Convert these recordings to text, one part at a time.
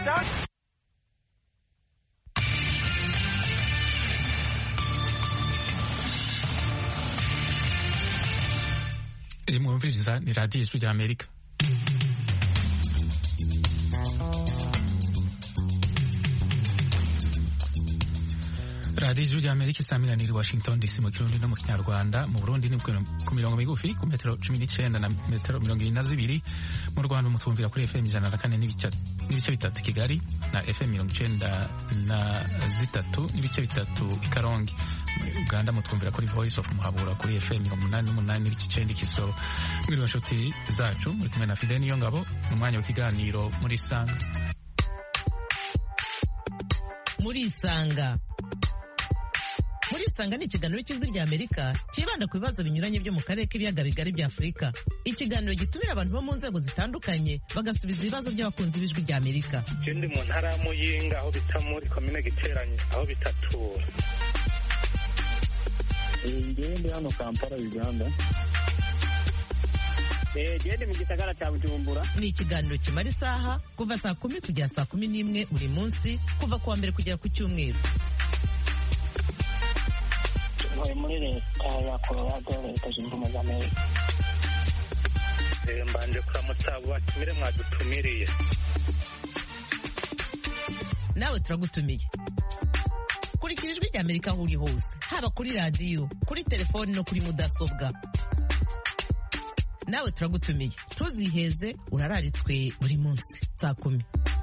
iri mwumviriza ni radiyo ijwi rya amerika radiyo ijwi rya amerika isamirana iri washington dc mu kirundi no mu kinyarwanda mu burundi ni ku mirongo migufi ku metero cumi n'icyenda na metero mirongo irindwi na zibiri mu rwanda mutumvira kuri fm ijana na kane n'ibice bitatu kigali na fm mirongo icyenda na zitatu n'ibice bitatu i karongi muri uganda mutwumvira kuri voice of muhabura kuri fm mirongo umunani n'umunani n'ibice icyenda ikisoro mwiriwe nshuti zacu muri kumwe na fide niyo ngabo mu mwanya w'ikiganiro muri isanga muri isanga muri isanga ni ikiganiro cy'ijwi rya amerika cyibanda ku bibazo binyuranye byo mu karere k'ibiyaga bigari bya afurika ikiganiro gitumira abantu bo mu nzego zitandukanye bagasubiza ibibazo by'abakunzi b'ijwi rya amerika je ndi mu ntara ya muyinga aho bita muri komine giteranye aho bitatura ngewe ndi hano kampala uganda gende mu gisagara cya bujumbura ni ikiganiro kimara isaha kuva saa kumi kugera saa kumi n'imwe buri munsi kuva ku wa mbere kugera ku cyumweru ntuye muri leta ya colorado leta zunze ubumwe za amerika Eh, mbanje kuramutsa abo batumire mwadutumiriye nawe turagutumiye kurikira ijwi rya amerika aho uri hose haba kuri radiyo kuri telefoni no kuri mudasobwa nawe turagutumiye ntuziheze urararitswe buri munsi saa kumi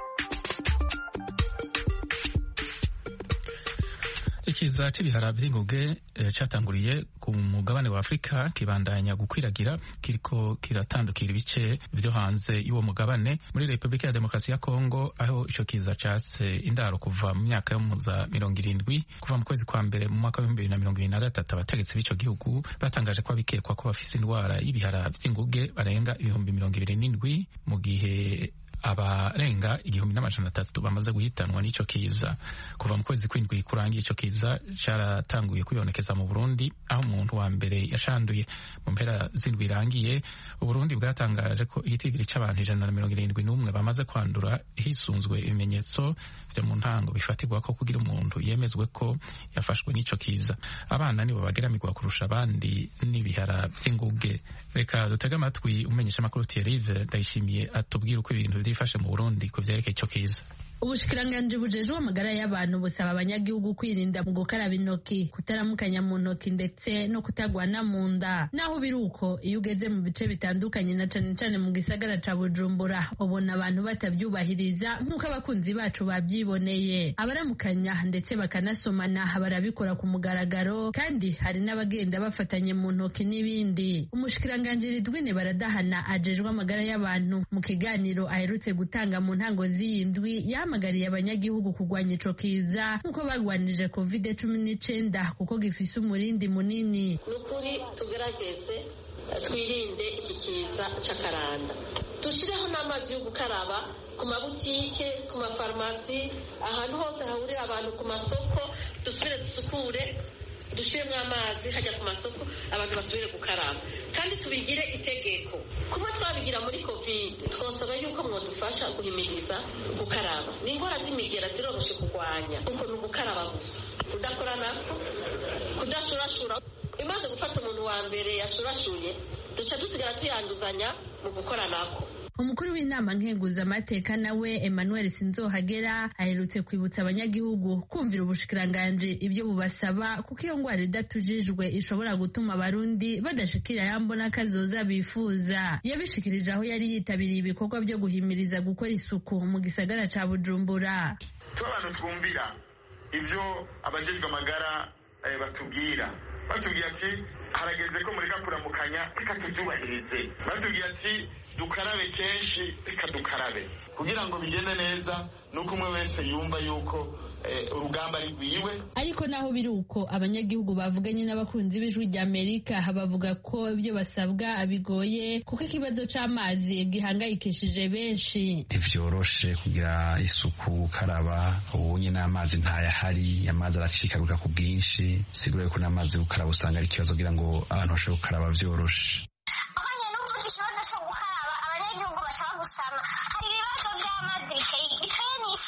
ikiza c'ibihara vy'inguge eh, catanguriye ku mugabane wa afurika kibandanya gukwiragira kiriko kiratandukira ibice vyo hanze y'uwo mugabane muri repubulika ya demokarasi ya kongo aho ico kiza catse indaro kuva mu myaka yo mu za mirongo irindwi kuva mu kwezi kwa mbere mu mwaka w'ibihumbi bibiri na mirongo ibiri na gatatu abategetsi b'ico gihugu batangaje ko abikekwa ko bafise indwara y'ibihara vy'inguge barenga ibihumbi mirongo ibiri n'indwi mu gihe abarenga igihumbi n'amajana atatu bamaze guhitanwa n'ico kiza kuva mu kwezi kw'indwi kurangiye ico kiza caratanguye kwibonekeza mu Burundi aho umuntu wa mbere yashanduye mu mpera z'indwi irangiye Uburundi bwatangaje ko igitigiri c'abantu ijana na mirongo irindwi n'umwe bamaze kwandura hisunzwe ibimenyetso vyo mu ntango bifatirwa ko kugira umuntu yemezwe ko yafashwe n'ico kiza abana nibo bageramirwa kurusha abandi n'ibihara vy'inguge reka dutege amatwi umenyesha amakuru Thierry ndayishimiye atubwira uko ibintu vyifashe mu Burundi ku vyerekeye ico kiza ubushikiranganji bujejwe amagara y'abantu busaba abanyagihugu kwirinda mu gukaraba intoki kutaramukanya mu ntoki ndetse no kutagwana mu nda naho biri uko iyo ugeze mu bice bitandukanye na cane cane mu gisagara ca bujumbura ubona abantu batavyubahiriza nk'uko abakunzi bacu bavyiboneye abaramukanya ndetse bakanasomana barabikora ku mugaragaro kandi hari n'abagenda bafatanye mu ntoki n'ibindi umushikiranganji ridwine baradahana ajejwe amagara y'abantu mu kiganiro aherutse gutanga mu ntango z'iyi ndwi yahamagariye abanyagihugu kurwanya ico kiza nk'uko barwanije covid cumi n'icenda kuko gifise umurindi munini ni ukuri tugerageze twirinde iki kiza cy'akaranda dushyireho n'amazi yo gukaraba ku mabutike ku mafarumasi ahantu hose hahurira abantu ku masoko dusubire dusukure dushyiremo amazi hajya ku masoko abantu basubire gukaraba kandi tubigire itegeko kuba twabigira muri kovide twasaba yuko mwadufasha guhimiriza gukaraba ni indwara z'imigera ziroroshye kurwanya kuko ni ugukaraba gusa kudakora nako kudashurashura imaze gufata umuntu wa mbere yashurashuye duca dusigara tuyanduzanya mu gukora nako umukuru w'inama nkenguzamateka nawe emmanuel sinzohagera aherutse kwibutsa abanyagihugu kumvira ubushikiranganji ibyo bubasaba kuko iyo ngwara idatujijwe ishobora gutuma abarundi badashikira yambona kazoza bifuza yabishikirije aho yari yitabiriye ibikorwa byo guhimiriza gukora isuku mu gisagara ca bujumbura tuba abantu twumvira ibyo abajejwe amagara eh, batubwira batubwira ati harageze ko mureka kuramukanya reka tubyubahirize batubwira ati dukarabe kenshi reka dukarabe kugira ngo bigende neza nuko umwe wese yumva yuko eh, urugamba ari rwiwe ariko naho biri uko abanyagihugu bavuganye n'abakunzi b'ijwi rya amerika bavuga ko ibyo basabwa bigoye kuko ikibazo c'amazi gihangayikishije benshi ntivyoroshe kugira isuku gukaraba ubu nyine amazi ntayahari amazi aracikaguka ku bwinshi sigure ko n'amazi gukaraba usanga ari ikibazo kugira ngo abantu bashobore gukaraba vyoroshe ahanye n'ubu ikibazo cyo gukaraba abanyagihugu bashaka gusama hari ibibazo by'amazi biteye biteye n'isi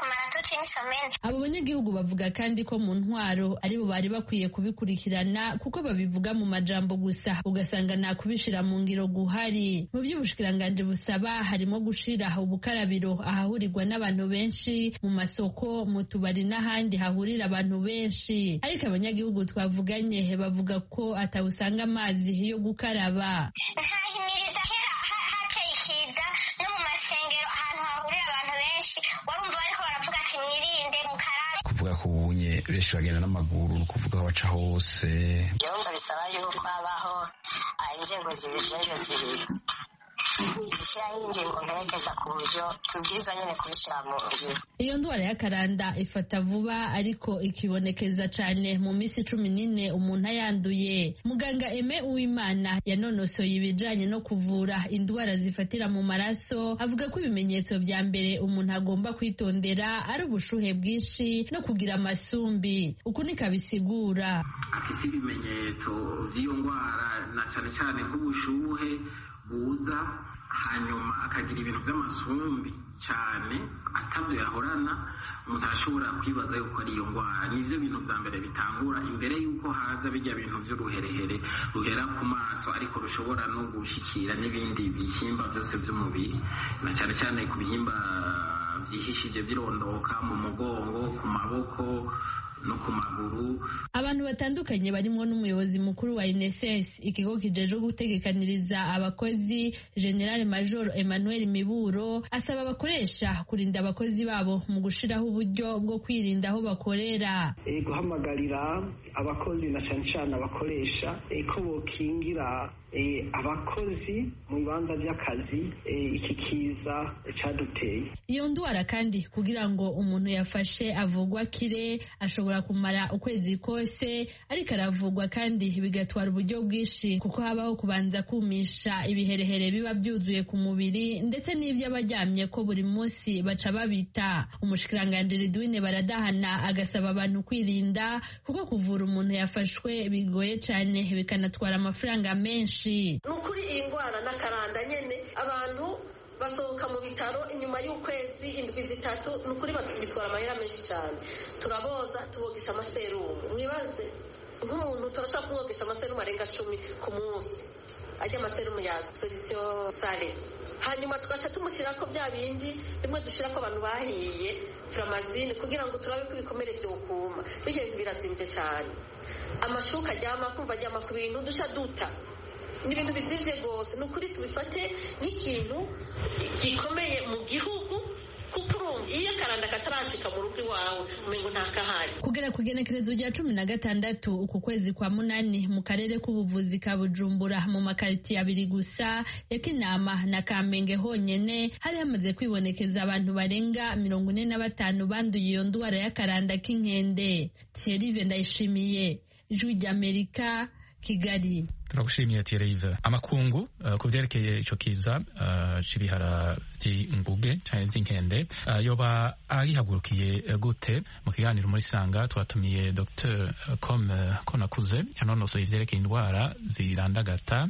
kumara tuti n'isomene abo banyagihugu bavuga kandi ko mu ntwaro aribo bari bakwiye kubikurikirana kuko babivuga mu majambo gusa ugasanga nta kubishira mu ngiro guhari mu by'ubushikiranganji busaba harimo gushira ubukarabiro ahahurirwa n'abantu benshi mu masoko mu tubari n'ahandi hahurira abantu benshi ariko abanyagihugu twavuganye bavuga ko atawusanga amazi yo gukaraba nkahimiriza hateye ikiza no mu masengero ahantu hahurira abantu benshi warumva bariko baravuga ati mwirinde mukarabe kuvuga ko ubunye benshi bagenda n'amaguru ni ukuvuga aho baca hose byumva bisaba yuko habaho inzego zibijejwe zibiri zishyiraho ingingo mperekeza ku buryo tubwirizwa nyine kubishyira mu ngiro iyo ndwara y'akaranda ifata vuba ariko ikibonekeza cyane mu minsi cumi n'ine umuntu ayanduye muganga eme uwimana yanonosoye ibijanye no kuvura indwara zifatira mu maraso avuga ko ibimenyetso bya mbere umuntu agomba kwitondera ari ubushuhe bwinshi no kugira amasumbi uku niko abisigura afise ibimenyetso vy'iyo ndwara na cane cane nk'ubushuhe buza hanyuma akagira ibintu by'amasumbi cyane atavyo yahorana umuntu arashobora kwibaza yuko ari iyo ndwara nivyo bintu vya mbere bitangura imbere yuko haza bijya bintu vy'uruherehere ruhera ku maso ariko rushobora no gushikira n'ibindi bihimba vyose vy'umubiri na cyane cyane ku bihimba vyihishije birondoka mu mugongo ku maboko no ku maguru abantu batandukanye barimo n'umuyobozi mukuru wa INSS ikigo kijeje gutegekaniriza abakozi General Major Emmanuel Miburo asaba abakoresha kurinda abakozi babo mu gushiraho uburyo bwo kwirinda aho bakorera e, guhamagarira abakozi na cyane cyane abakoresha e, ko bokingira e, abakozi mu bibanza by'akazi e, iki kiza caduteye iyo ndwara kandi kugira ngo umuntu yafashe avugwa kire ashobora kumara ukwezi kose ariko aravugwa kandi bigatwara uburyo bwinshi kuko habaho kubanza kumisha ibiherehere biba byuzuye ku mubiri ndetse n'ibyo abaryamye ko buri munsi baca babita umushikiranganji Ridwine baradahana agasaba abantu kwirinda kuko kuvura umuntu yafashwe bigoye cyane bikanatwara amafaranga menshi ni ukuri iyi ndwara n'akaranda nyine abantu basohoka mu bitaro inyuma y'ukwezi indwi zitatu ni ukuri bitwara amahera menshi cyane turaboza tubogesha amaserumu mwibaze nk'umuntu turashobora kumwogesha amaserumu arenga cumi ku munsi ajya amaserumu ya solisiyo sare hanyuma tugaca tumushyira ko bya bindi bimwe dushyira ko abantu bahiye furamazine kugira ngo turabe ko ibikomere byokuma bijya bintu birazimbye cyane amashuka aryama kumva aryama ku bintu dushya duta ni ibintu bizimvye rwose ni ukuri tubifate nk'ikintu gikomeye mu gihugu kuko urumva iyo akaranda katarashika mu rugo iwawe umengo ntakahari kugera ku igenekerezo rya cumi na gatandatu uku kwezi kwa munani mu karere k'ubuvuzi ka bujumbura mu makaritiye abiri gusa ya kinama na kamenge honyene hari hamaze kwibonekeza abantu barenga mirongo ine na batanu banduye iyo ndwara y'akaranda k'inkende thierry ndayishimiye ijwi ry'amerika kigali turagushimiye Thierry amakungu uh, ku vyerekeye ico kiza uh, c'ibihara vy'inguge canke vy'inkende uh, yoba agihagurukiye uh, gute mu kiganiro muri sanga twatumiye Dr Com Konakuze yanonosoye ivyerekeye indwara zirandagata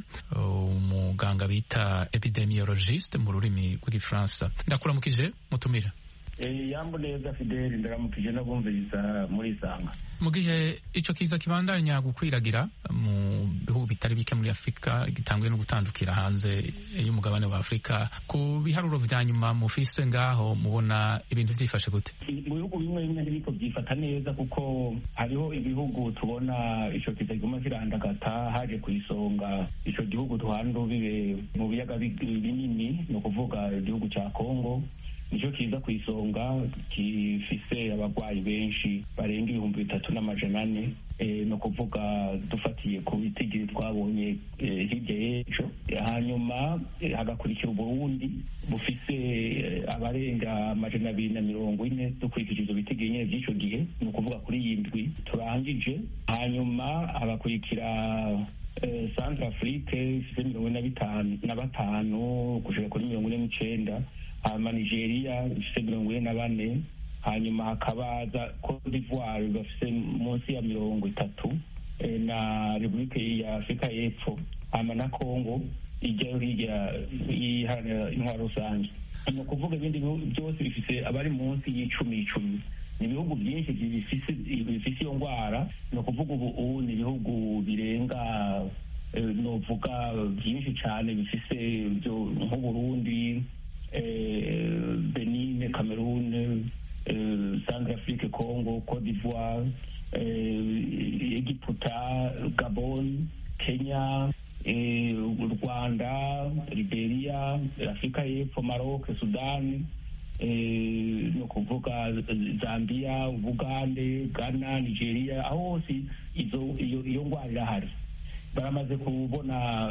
umuganga uh, bita epidemiologiste mu rurimi rw'igifaransa ndakuramukije mutumira yambo neza fideli ndaramukije n'abumviriza muri isanga mu gihe ico kiza kibandanya gukwiragira mu bihugu bitari bike muri afurika gitanguye no gutandukira hanze y'umugabane wa afurika ku biharuro vya nyuma mufise ngaho mubona ibintu vyifashe gute mu bihugu bimwe bimwe ntibiko byifata neza kuko hariho ibihugu tubona ico kiza kiguma kirandagata haje ku isonga ico gihugu duhana urubibe mu biyaga binini ni ukuvuga igihugu ca kongo nicyo kiza ku isonga gifise abarwayi benshi barenga ibihumbi bitatu n'amajana ane ni ukuvuga dufatiye ku bitigiri twabonye hirya y'ejo hanyuma hagakurikira uburundi bufise abarenga amajana abiri na mirongo ine dukurikije izo bitigiri nyine by'icyo gihe ni ukuvuga kuri iyi ndwi turangije hanyuma hagakurikira centre afrique ifite mirongo ine na batanu gushika kuri mirongo ine n'icenda hanyuma nigeria ifite mirongo ine na bane hanyuma hakabaza cote d'ivoire bafite munsi ya mirongo itatu na repubulika ya afurika y'epfo hama na kongo ijyayo hirya yiharanira intwaro rusange ni ukuvuga ibindi bihugu byose bifite abari munsi y'icumi icumi ni ibihugu byinshi bifise iyo ndwara ni ukuvuga ubu ubu ni ibihugu birenga novuga byinshi cyane bifise nk'uburundi benine cameroon centre afrique congo cote d'ivoire egiputa gabon kenya u rwanda liberia afurika y'epfo maroc sudani ni ukuvuga zambia ubugande ghana nigeria aho hose iyo ndwara irahari baramaze kubona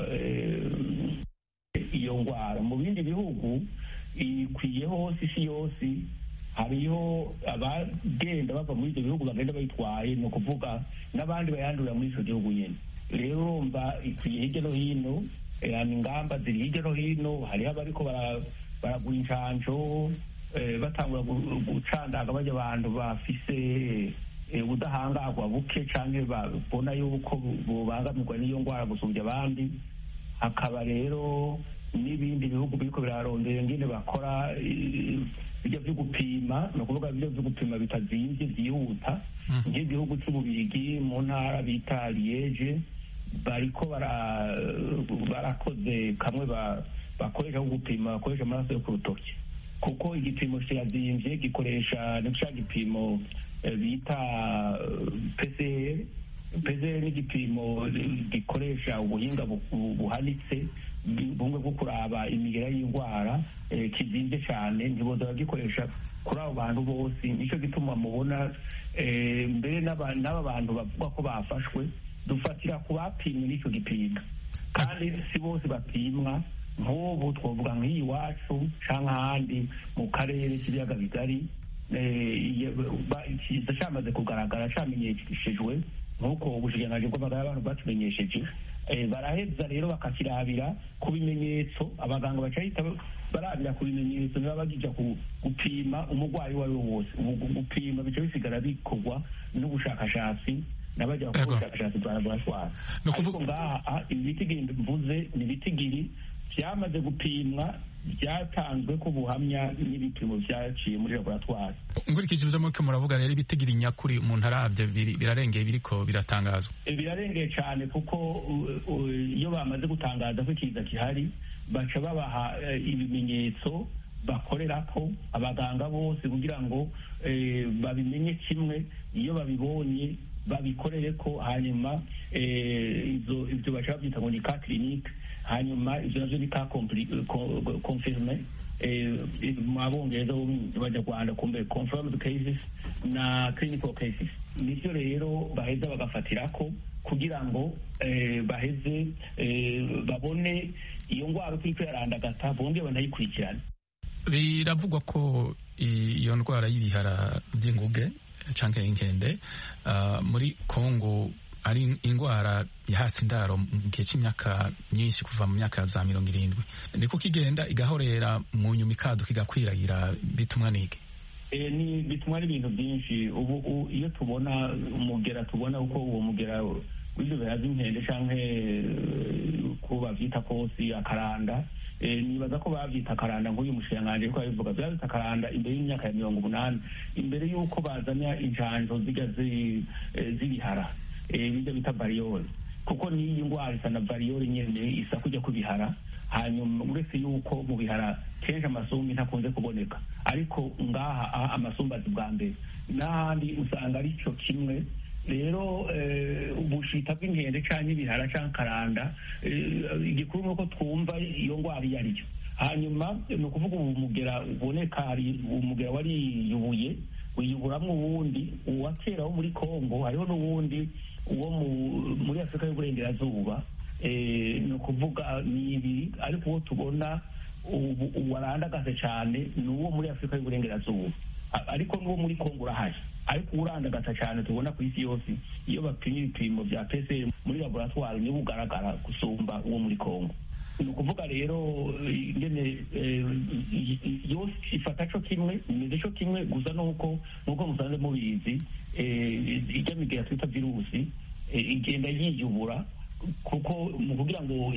iyo ndwara mu bindi bihugu ikwiye hose isi yose hariho abagenda bava muri ibyo bihugu bagenda bayitwaye ni ukuvuga n'abandi bayandurira muri icyo gihugu nyine rero urumva ikwiye hirya no hino ingamba ziri hirya no hino hariho abariko baragura inshanjo batangura gucandaga bajya abantu bafise ubudahangarwa buke cyangwa babona yuko bubangamirwa n'iyo ndwara gusumbya abandi hakaba rero n'ibindi bihugu biriko birarondera ingene bakora ibyo byo gupima ni ukuvuga ibyo byo gupima bitazimvye byihuta nk'igihugu c'ububirigi mu ntara bita liege bariko barakoze kamwe bakoresha ko gupima bakoresha amaraso yo ku rutoki kuko igipimo kirazimvye gikoresha ni ca gipimo bita PCR PCR ni igipimo gikoresha ubuhinga buhanitse bumwe bwo kuraba imigera y'indwara kizimvye cyane ntiboza bagikoresha kuri abo bantu bose nicyo gituma mubona mbere n'aba bantu bavuga ko bafashwe dufatira ku bapimwe n'icyo gipimo kandi si bose bapimwa nk'ubu twavuga nk'iyi iwacu cyangwa ahandi mu karere k'ibiyaga bigari kiza cyamaze kugaragara cyamenyeshejwe nk'uko ubushikiranganji bw'amagara y'abantu batumenyesheje baraheza rero bakakirabira ku bimenyetso abaganga bacahita barabira ku bimenyetso niba bagija gupima umurwayi uwo ari we wose gupima bica bisigara bikorwa n'ubushakashatsi n'abajya gukora ubushakashatsi bwa laboratwari ariko ngaha ibitigiri mvuze ni ibitigiri byamaze gupimwa byatanzwe ko buhamya n'ibipimo byaciye muri laboratwari nkurikije ibyo muriko muravuga rero ibitigiri nyakuri umuntu arabye birarengeye biriko biratangazwa birarengeye cyane kuko iyo bamaze gutangaza ko ikiza gihari baca babaha ibimenyetso bakorera ko abaganga bose kugira ngo babimenye kimwe iyo babibonye babikorere ko hanyuma ibyo baca babyita ngo ni ka kirinike hanyuma ibyo navyo ni ka confirme mu abongereza b'abanyarwanda kumbe confirmed cases na clinical cases nivyo rero baheza bagafatirako kugira ngo baheze babone iyo ndwara uko iriko yarandagata bongere banayikurikirane biravugwa ko iyo ndwara y'ibihara by'inguge canke inkende muri Kongo ari indwara yahasi indaro mu gihe cy'imyaka myinshi kuva mu myaka za mirongo irindwi ni kuko igenda igahorera mu nyuma ikaduka igakwiragira bitumwa n'iki ni bitumwa n'ibintu byinshi ubu iyo tubona umugera tubona uko uwo mugera w'ibyo bihaza inkende cyangwa ko babyita kosi akaranda nibaza ko babyita akaranda nk'uyu mushikiranganji ariko babivuga babyita akaranda imbere y'imyaka ya mirongo umunani imbere y'uko bazana injanjo zijya z'ibihara bijya bita bariyori kuko n'iyi ndwara isa na bariyori nyine isa kujya ku bihara hanyuma uretse yuko mu bihara kenshi amasumbi ntakunze kuboneka ariko ngaha amasumbazi bwa mbere n'ahandi usanga ari cyo kimwe rero ubushita bw'inkende cyangwa ibihara cyangwa karanda igikuru ni uko twumva iyo ndwara iyo ari yo hanyuma ni ukuvuga ubu mugera uboneka hari umugera wariyubuye wiyuburamo uwundi uwa kera wo muri congo hariho n'uwundi uwo muri afurika y'uburengerazuba ni ukuvuga ni ibiri ariko uwo tubona warandagase cyane ni uwo muri afurika y'uburengerazuba ariko n'uwo muri congo urahari ariko urandagata cyane tubona ku isi yose iyo bapimye ibipimo bya pcr muri laboratwari niwo ugaragara gusumba uwo muri congo ni ukuvuga rero ingene yose ifata co kimwe imeze co kimwe gusa nuko nuko musanze mubizi ijya migera twita virusi igenda yiyubura kuko mu kugira ngo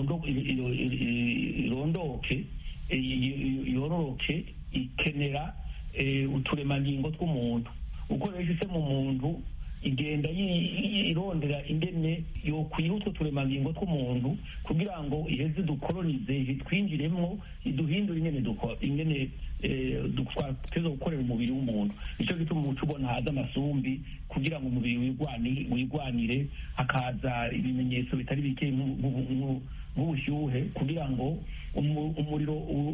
irondoke yororoke ikenera uturemangingo tw'umuntu uko rero ise mu muntu igenda irondera ingene yokwiha utwo turemangingo tw'umuntu kugira ngo iheze dukolonize twinjiremwo iduhindure ingene ingene twateza gukorera umubiri w'umuntu nicyo gituma umuco ubona haza amasumbi kugira ngo umubiri wigwanire hakaza ibimenyetso bitari bike nk'ubushyuhe kugira ngo umuriro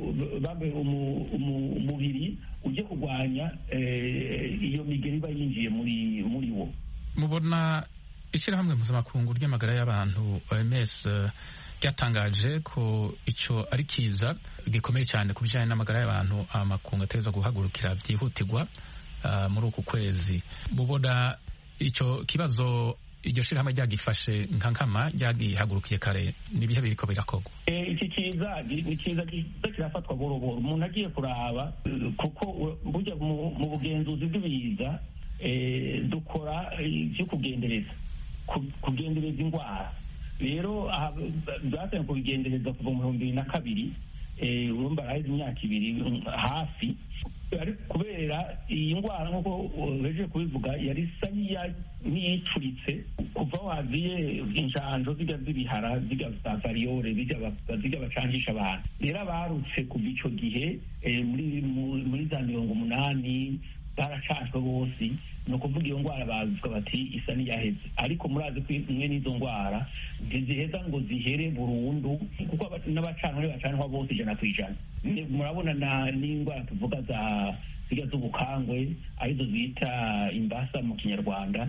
umubiri ujye kurwanya iyo migeri iba yinjiye muri muri wo mubona ishyirahamwe mpuzamakungu ry'amagara y'abantu OMS ryatangaje ko icyo ari kiza gikomeye cyane ku bijyanye n'amagara y'abantu amakungu ategerezwa guhagurukira byihutirwa muri uku kwezi mubona icyo kibazo iryo shyirahamwe ryagifashe nka nkama ryagihagurukiye kare n'ibihe biriko birakorwa iki kiza ni kiza kiza kirafatwa boroboro umuntu agiye kuraba kuko burya mu bugenzuzi bw'ibiza dukora ibyo kugendereza kugendereza indwara rero byasaye kubigendereza kuva mu bihumbi bibiri na kabiri urumva araheze imyaka ibiri hafi ariko kubera iyi ndwara nk'uko beje kubivuga yari isa n'iyicuritse kuva waziye injanjo zijya z'ibihara zijya za variyore zijya bacangisha abantu rero abarutse kuva icyo gihe muri za mirongo umunani baracanjwe bose ni ukuvuga iyo ndwara bavuga bati isa n'iyaheze ariko murazi ko imwe n'izo ndwara ntiziheza ngo zihere burundu kuko n'abacanwa bacanwa bose ijana ku ijana murabona n'indwara tuvuga za zirya z'ubukangwe arizo bita imbasa mu kinyarwanda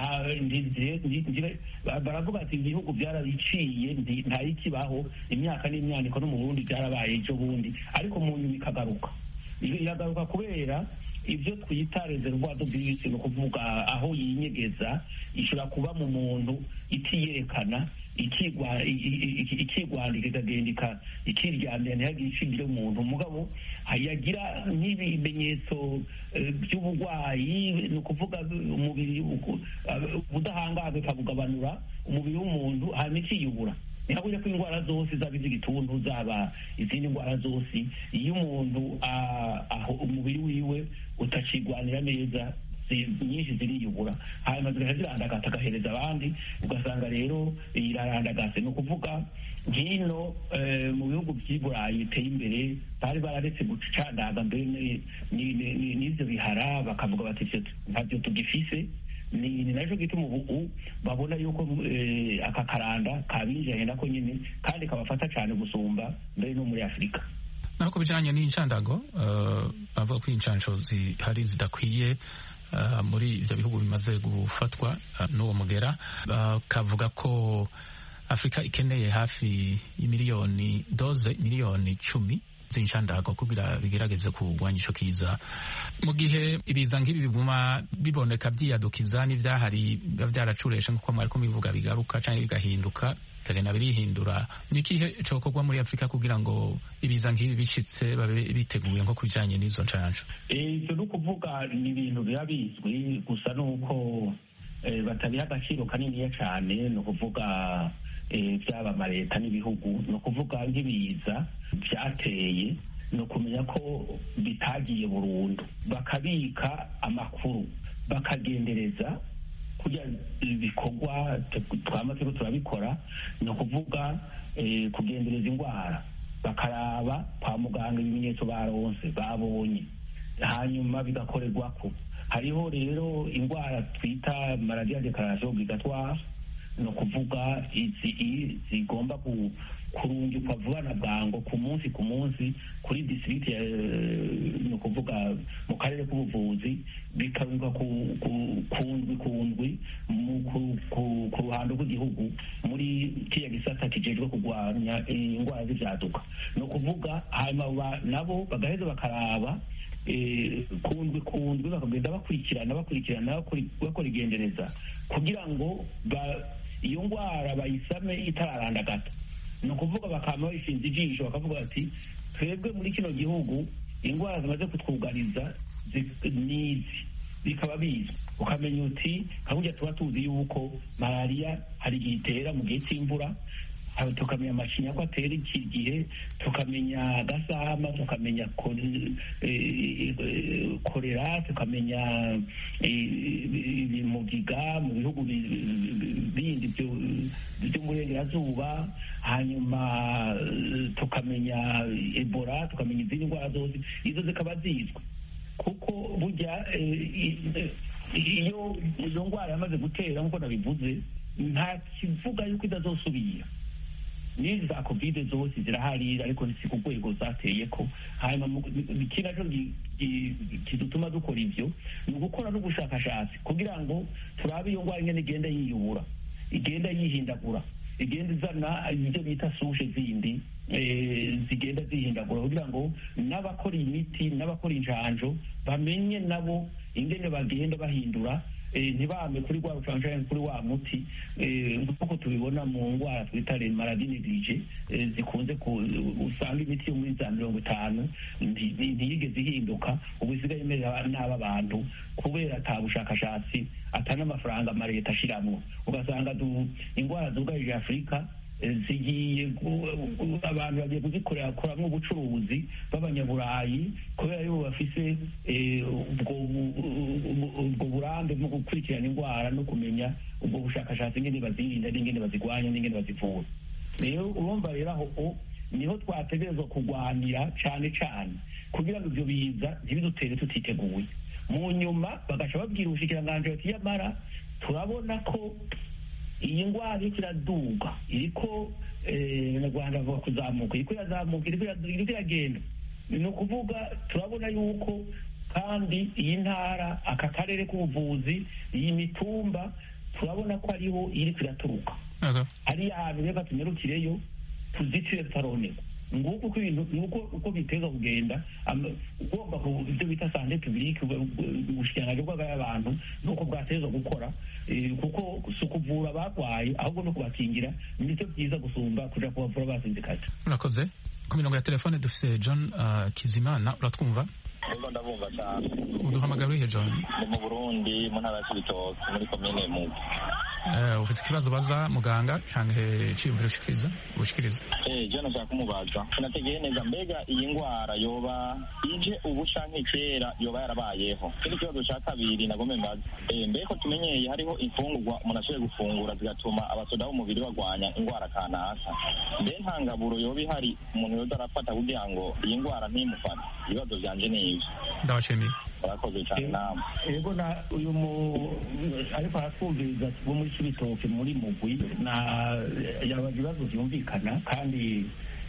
baravuga ati ibihugu byarabiciye ntayikibaho imyaka n'imyaniko no mu burundi byarabaye ejo bundi ariko mu nyuma ikagaruka iragaruka kubera ibyo twita reservoir bibisi ni ukuvuga aho yinyegeza ishobora kuba mu muntu itiyerekana ikigwandika ikagenda ikiryamira ntihagire icibyo umuntu mugabo yagira nk'ibimenyetso by'uburwayi ni ukuvuga umubiri ubudahangarwa ikabugabanura umubiri w'umuntu hanyuma ikiyubura ntihabure ko indwara zose zaba iz'igituntu zaba izindi ndwara zose iyo umuntu aho umubiri wiwe utakigwanira neza nyinshi ziriyubura hanyuma zigahita zirandagata agahereza abandi ugasanga rero irarandagase ni ukuvuga nk'ino mu bihugu by'i burayi biteye imbere bari bararetse gucandaga mbere n'ibyo bihara bakavuga bati ntabyo tugifise ni nacyo gituma ubu babona yuko aka karanda kabinjiranye nako nyine kandi kabafata cyane gusumba mbere no muri afurika naho ku bijyanye n'inshandago bavuga ko inshansho zihari zidakwiye muri ibyo bihugu bimaze gufatwa n'uwo mugera bakavuga ko afurika ikeneye hafi y'imiliyoni doze miliyoni icumi z'inshandago kugira bigerageze kurwanya ico kiza mu gihe ibiza nk'ibi biguma biboneka vyiyadukiza n'ivyahari biba vyaracuresha nk'uko mwariko mubivuga bigaruka canke bigahinduka bikagenda birihindura nikihe cokorwa muri afurika kugira ngo ibiza nk'ibi bishitse babe biteguye nko kubijanye n'izo ncanco ivyo ni ukuvuga ni ibintu biba bizwi gusa nuko batabiha agaciro kaniniya cane ni ukuvuga byaba amaleta n'ibihugu ni ukuvuga nk'ibiza byateye ni ukumenya ko bitagiye burundu bakabika amakuru bakagendereza kugira ibikorwa twama turiko turabikora ni ukuvuga kugendereza indwara bakaraba kwa muganga ibimenyetso baronse babonye hanyuma bigakorerwako hariho rero indwara twita maladi ya dekararasiyo obligatoire ni ukuvuga izi zigomba kurungikwa vuba na bwango ku munsi ku munsi kuri disirikiti ni ukuvuga mu karere k'ubuvuzi bikarungwa ku ndwi ku ndwi ku ruhando rw'igihugu muri kiriya gisata kijejwe kurwanya indwara z'ibyaduka ni ukuvuga hanyuma nabo bagaheza bakaraba kundwi kundwi bakagenda bakurikirana bakurikirana bakora igendereza kugira ngo iyo ndwara bayisame itararandagata ni ukuvuga bakaba bayishinze ijisho bakavuga bati twebwe muri kino gihugu indwara zimaze kutwugariza n'izi bikaba bizwi ukamenya uti nka tuba tuzi yuko malariya hari igihe itera mu gihe cy'imvura tukamenya amashinya ko atera iki gihe tukamenya gasama tukamenya korera tukamenya mugiga mu bihugu bindi by'umurengerazuba hanyuma tukamenya ebola tukamenya izindi ndwara zose izo zikaba zizwi kuko burya iyo izo ndwara yamaze gutera nk'uko nabivuze nta kivuga yuko idazosubira n'izi za kovide zose zirahari ariko si ku rwego zateye ko hanyuma iki nacyo kidutuma dukora ibyo ni ugukora n'ubushakashatsi kugira ngo turabe iyo ndwara ingene igenda yiyubura igenda yihindagura igenda izana ibyo bita sushe zindi zigenda zihindagura kugira ngo n'abakora imiti n'abakora injanjo bamenye nabo ingene bagenda bahindura ntibame kuri rwa rucanshani kuri wa muti nk'uko tubibona mu ndwara twita maradinirije zikunze usanga imiti yo muri za mirongo itanu ntiyigeze ihinduka ubu isigaye imeze n'aba bantu kubera ata bushakashatsi ata n'amafaranga amaleta ashiramwo ugasanga indwara zugarije afurika zigiye abantu bagiye kuzikorera koramo ubucuruzi b'abanyaburayi kubera yuko bafise ubwo burambe bwo gukurikirana indwara no kumenya ubwo bushakashatsi ingene bazirinda n'ingene bazigwanya n'ingene bazivura rero urumva rero aho niho twategerezwa kurwanira cane cane kugira ngo ivyo biza ntibidutere tutiteguye mu nyuma bagaca babwira ubushikiranganji bati yamara turabona ko iyi ndwara iriko iraduga iriko abanyarwanda bavuga kuzamuka iriko irazamuka iriko iragenda ni ukuvuga turabona yuko kandi iyi ntara aka karere k'ubuvuzi iyi mitumba turabona ko ariho iriko iraturuka hariya hantu reka tunyarukireyo tuzitire tutaronerwa nguko uko ibintu nuko uko biteza kugenda ugomba ibyo bita sante publique ubushikiranganji bw'abantu nuko bwateza gukora kuko si ukuvura abarwaye ahubwo no kubakingira nibyo byiza gusumba kuja kubavura basinzikaje urakoze ku mirongo ya telefone dufise john uh, kizimana uratwumva ego ndabumva cyane uduhamagara urihe john ni mu burundi mu ntara ya cibitoke muri komine mugi uh, ufise ikibazo baza muganga canke ciyumviro ushikiriza ubushikiriza eh je nashaka kumubaza sinategeye neza mbega iyi ngwara yoba ije ubu canke kera yoba yarabayeho kindi kibazo ca kabiri nagome mbaza eh mbeko tumenyeye hariho imfungurwa umuntu ashoboye gufungura zigatuma abasoda b'umubiri bagwanya ingwara kanaka mbe ntangaburo yoba ihari umuntu yoza arafata kugira ngo iyi ngwara ntimufate ibibazo vyanje ni ivyo ndabashimiye urakoze cyane namwe yego na uyu mu ariko aratwumviriza bo muri cibitoke muri mugwi na yabaga ibibazo vyumvikana kandi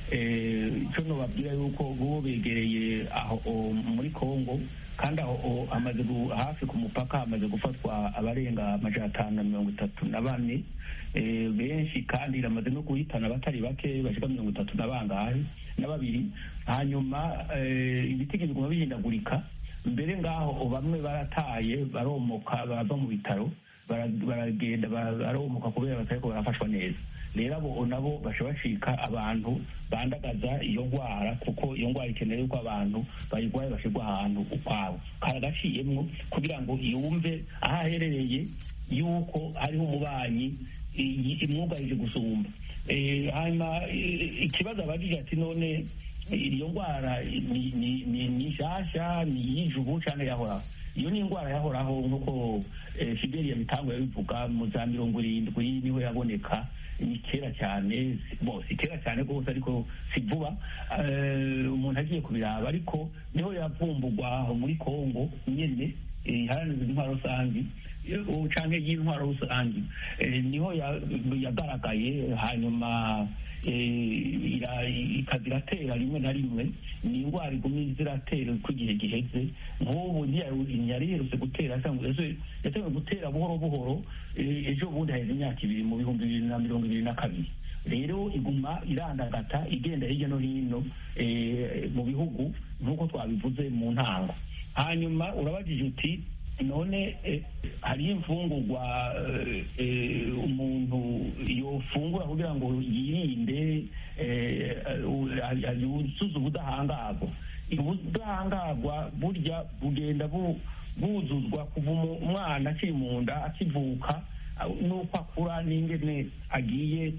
icyo nobabwira yuko bo begereye aho muri kongo kandi aho hamaze hafi ku mupaka hamaze gufatwa abarenga amajana atanu na mirongo itatu na bane benshi kandi iramaze no guhitana abatari bake bashika mirongo itatu na bangahe na babiri hanyuma ibiti biguma bihindagurika mbere ngaho bamwe barataye baromoka bava mu bitaro baragenda baromoka kubera batariko barafashwa neza rero abo nabo basha bacika abantu bandagaza iyo ndwara kuko iyo ndwara ikenera yuko abantu bayirwaye bashirwa ahantu ukwabo karagaciyemwo kugira ngo yumve aho aherereye yuko hariho umubanyi imwugarije gusumba hanyuma ikibazo abajije ati none iyo ndwara ni nshasha ni iyijubu cyangwa yahoraho iyo ni indwara yahoraho nk'uko fideli ya mitango yabivuga mu za mirongo irindwi niho yaboneka ni kera cyane bo si kera cyane rwose ariko si vuba umuntu agiye kubiraba ariko niho yavumbugwa aho muri kongo nyene iharanira intwaro rusange canke y'intwaro rusange niho yagaragaye hanyuma ikaza iratera rimwe na rimwe ni indwara igumye ziratera uko igihe giheze nk'ubu ntiyari yerutse gutera yatewe gutera buhoro buhoro ejo bundi haheze imyaka ibiri mu bihumbi bibiri na mirongo ibiri na kabiri rero iguma irandagata igenda hirya no hino mu bihugu nk'uko twabivuze mu ntango hanyuma urabajije uti none hariyo imfungurwa umuntu yofungura kugira ngo yirinde yuzuze ubudahangarwa ubudahangarwa burya bugenda buzuzwa kuva umwana akiri mu nda akivuka n'uko akura n'ingene agiye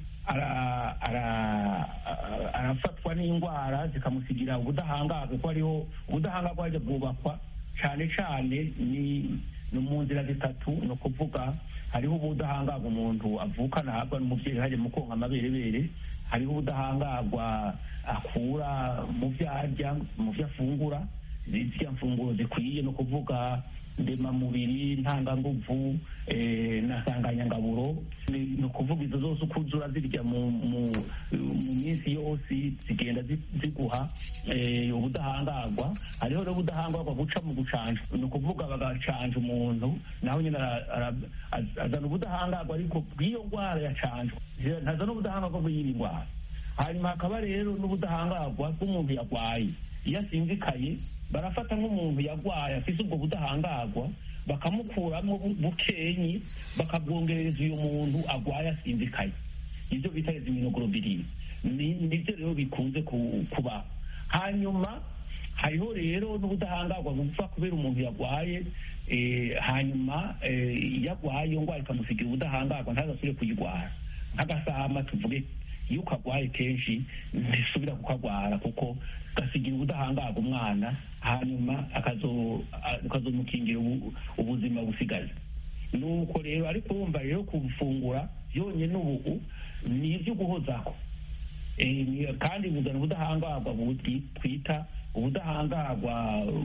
arafatwa n'indwara zikamusigira ubudahangarwa kuko hariho ubudahangarwa bwajya bwubakwa cyane cyane ni mu nzira zitatu ni ukuvuga hariho ubudahangarwa umuntu avukana ahabwa n'umubyeyi hajya mu konka amaberebere hariho ubudahangarwa akura mu byo arya mu byo afungura ziriya mfunguro zikwiye ni ukuvuga ndemamubiri ntanganguvu na nsanganyangaburo ni ukuvuga izo zose uko uzura zirya mu minsi yose zigenda ziguha ubudahangarwa hariho rero ubudahangarwa guca mu gucanja ni ukuvuga bagacanja umuntu naho nyine azana ubudahangarwa ariko bw'iyo ndwara yacanjwe ntazana ubudahangarwa bw'iyindi ndwara hanyuma hakaba rero n'ubudahangarwa bw'umuntu yarwaye iyo asinzikaye barafata nk'umuntu yarwaye afite ubwo budahangarwa bakamukuramo bukenyi bakabwongereza uyu muntu arwaye asinzikaye ibyo bita iziminoglobulin nibyo rero bikunze kuba hanyuma hariho rero n'ubudahangarwa bupfa kubera umuntu yarwaye hanyuma iyo arwaye iyo ndwara ikamusigira ubudahangarwa ntazasubire kuyirwara nk'agasama tuvuge iyo ukagwaye kenshi ntisubira kukagwara kuko gasigira ubudahangarwa umwana hanyuma ukazomukingira ubuzima busigaye nuko rero ariko wumva rero gufungura byonyine ubu ni ibyo guhozaho kandi buzana ubudahangarwa twita ubudahangarwa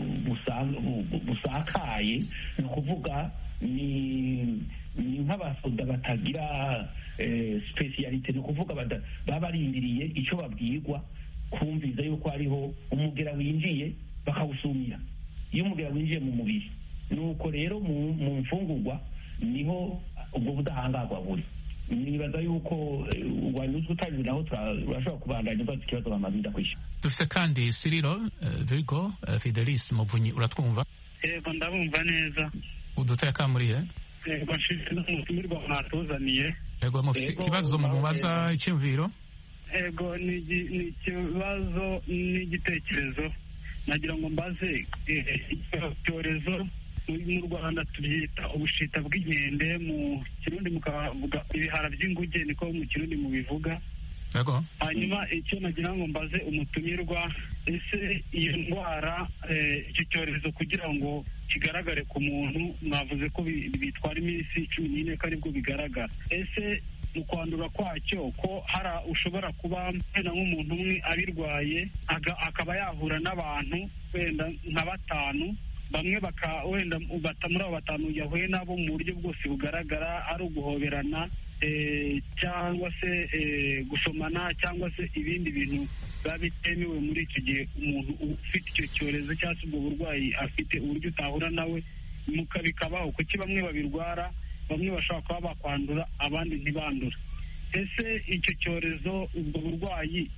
busakaye ni ukuvuga ni nk'abasoda batagira sipesiyalite ni ukuvuga baba barindiriye icyo babwirwa kumviza yuko hariho umugera winjiye bakawusumira iyo umugera winjiye mu mubiri nuko rero mu mfungurwa niho ubwo budahangarwa buri nibaza yuko wanyuzwe utanyuze naho turashobora kubandanya ubaza ikibazo bamaze ndakwishyura dufite kandi siriro vigo fidelis muvunyi uratwumva yego ndabumva neza uduteye akamuriye yego nshinzwe n'umutumirwa mwatuzaniye yego mufite ikibazo mubaza icyumviro yego ni ikibazo n'igitekerezo nagira ngo mbaze icyorezo mu rwanda tubyita ubushita bw'inkende mu kirundi mukavuga ibihara by'inguge niko mu kirundi mubivuga hanyuma icyo nagira ngo mbaze umutumirwa ese iyo ndwara icyo cyorezo kugira ngo kigaragare ku muntu mwavuze ko bitwara iminsi cumi n'ine ko aribwo bigaragara ese mu kwandura kwacyo ko hari ushobora kuba wenda nk'umuntu umwe abirwaye akaba yahura n'abantu wenda nka batanu bamwe wenda muri abo batanu yahuye nabo mu buryo bwose bugaragara ari uguhoberana cyangwa se gusomana cyangwa se ibindi bintu biba bitemewe muri icyo gihe umuntu ufite icyo cyorezo cyangwa se ubwo burwayi afite uburyo utahura nawe bikabaho kuki bamwe babirwara bamwe bashobora kuba bakwandura abandi ntibandura ese icyo cyorezo ubwo burwayi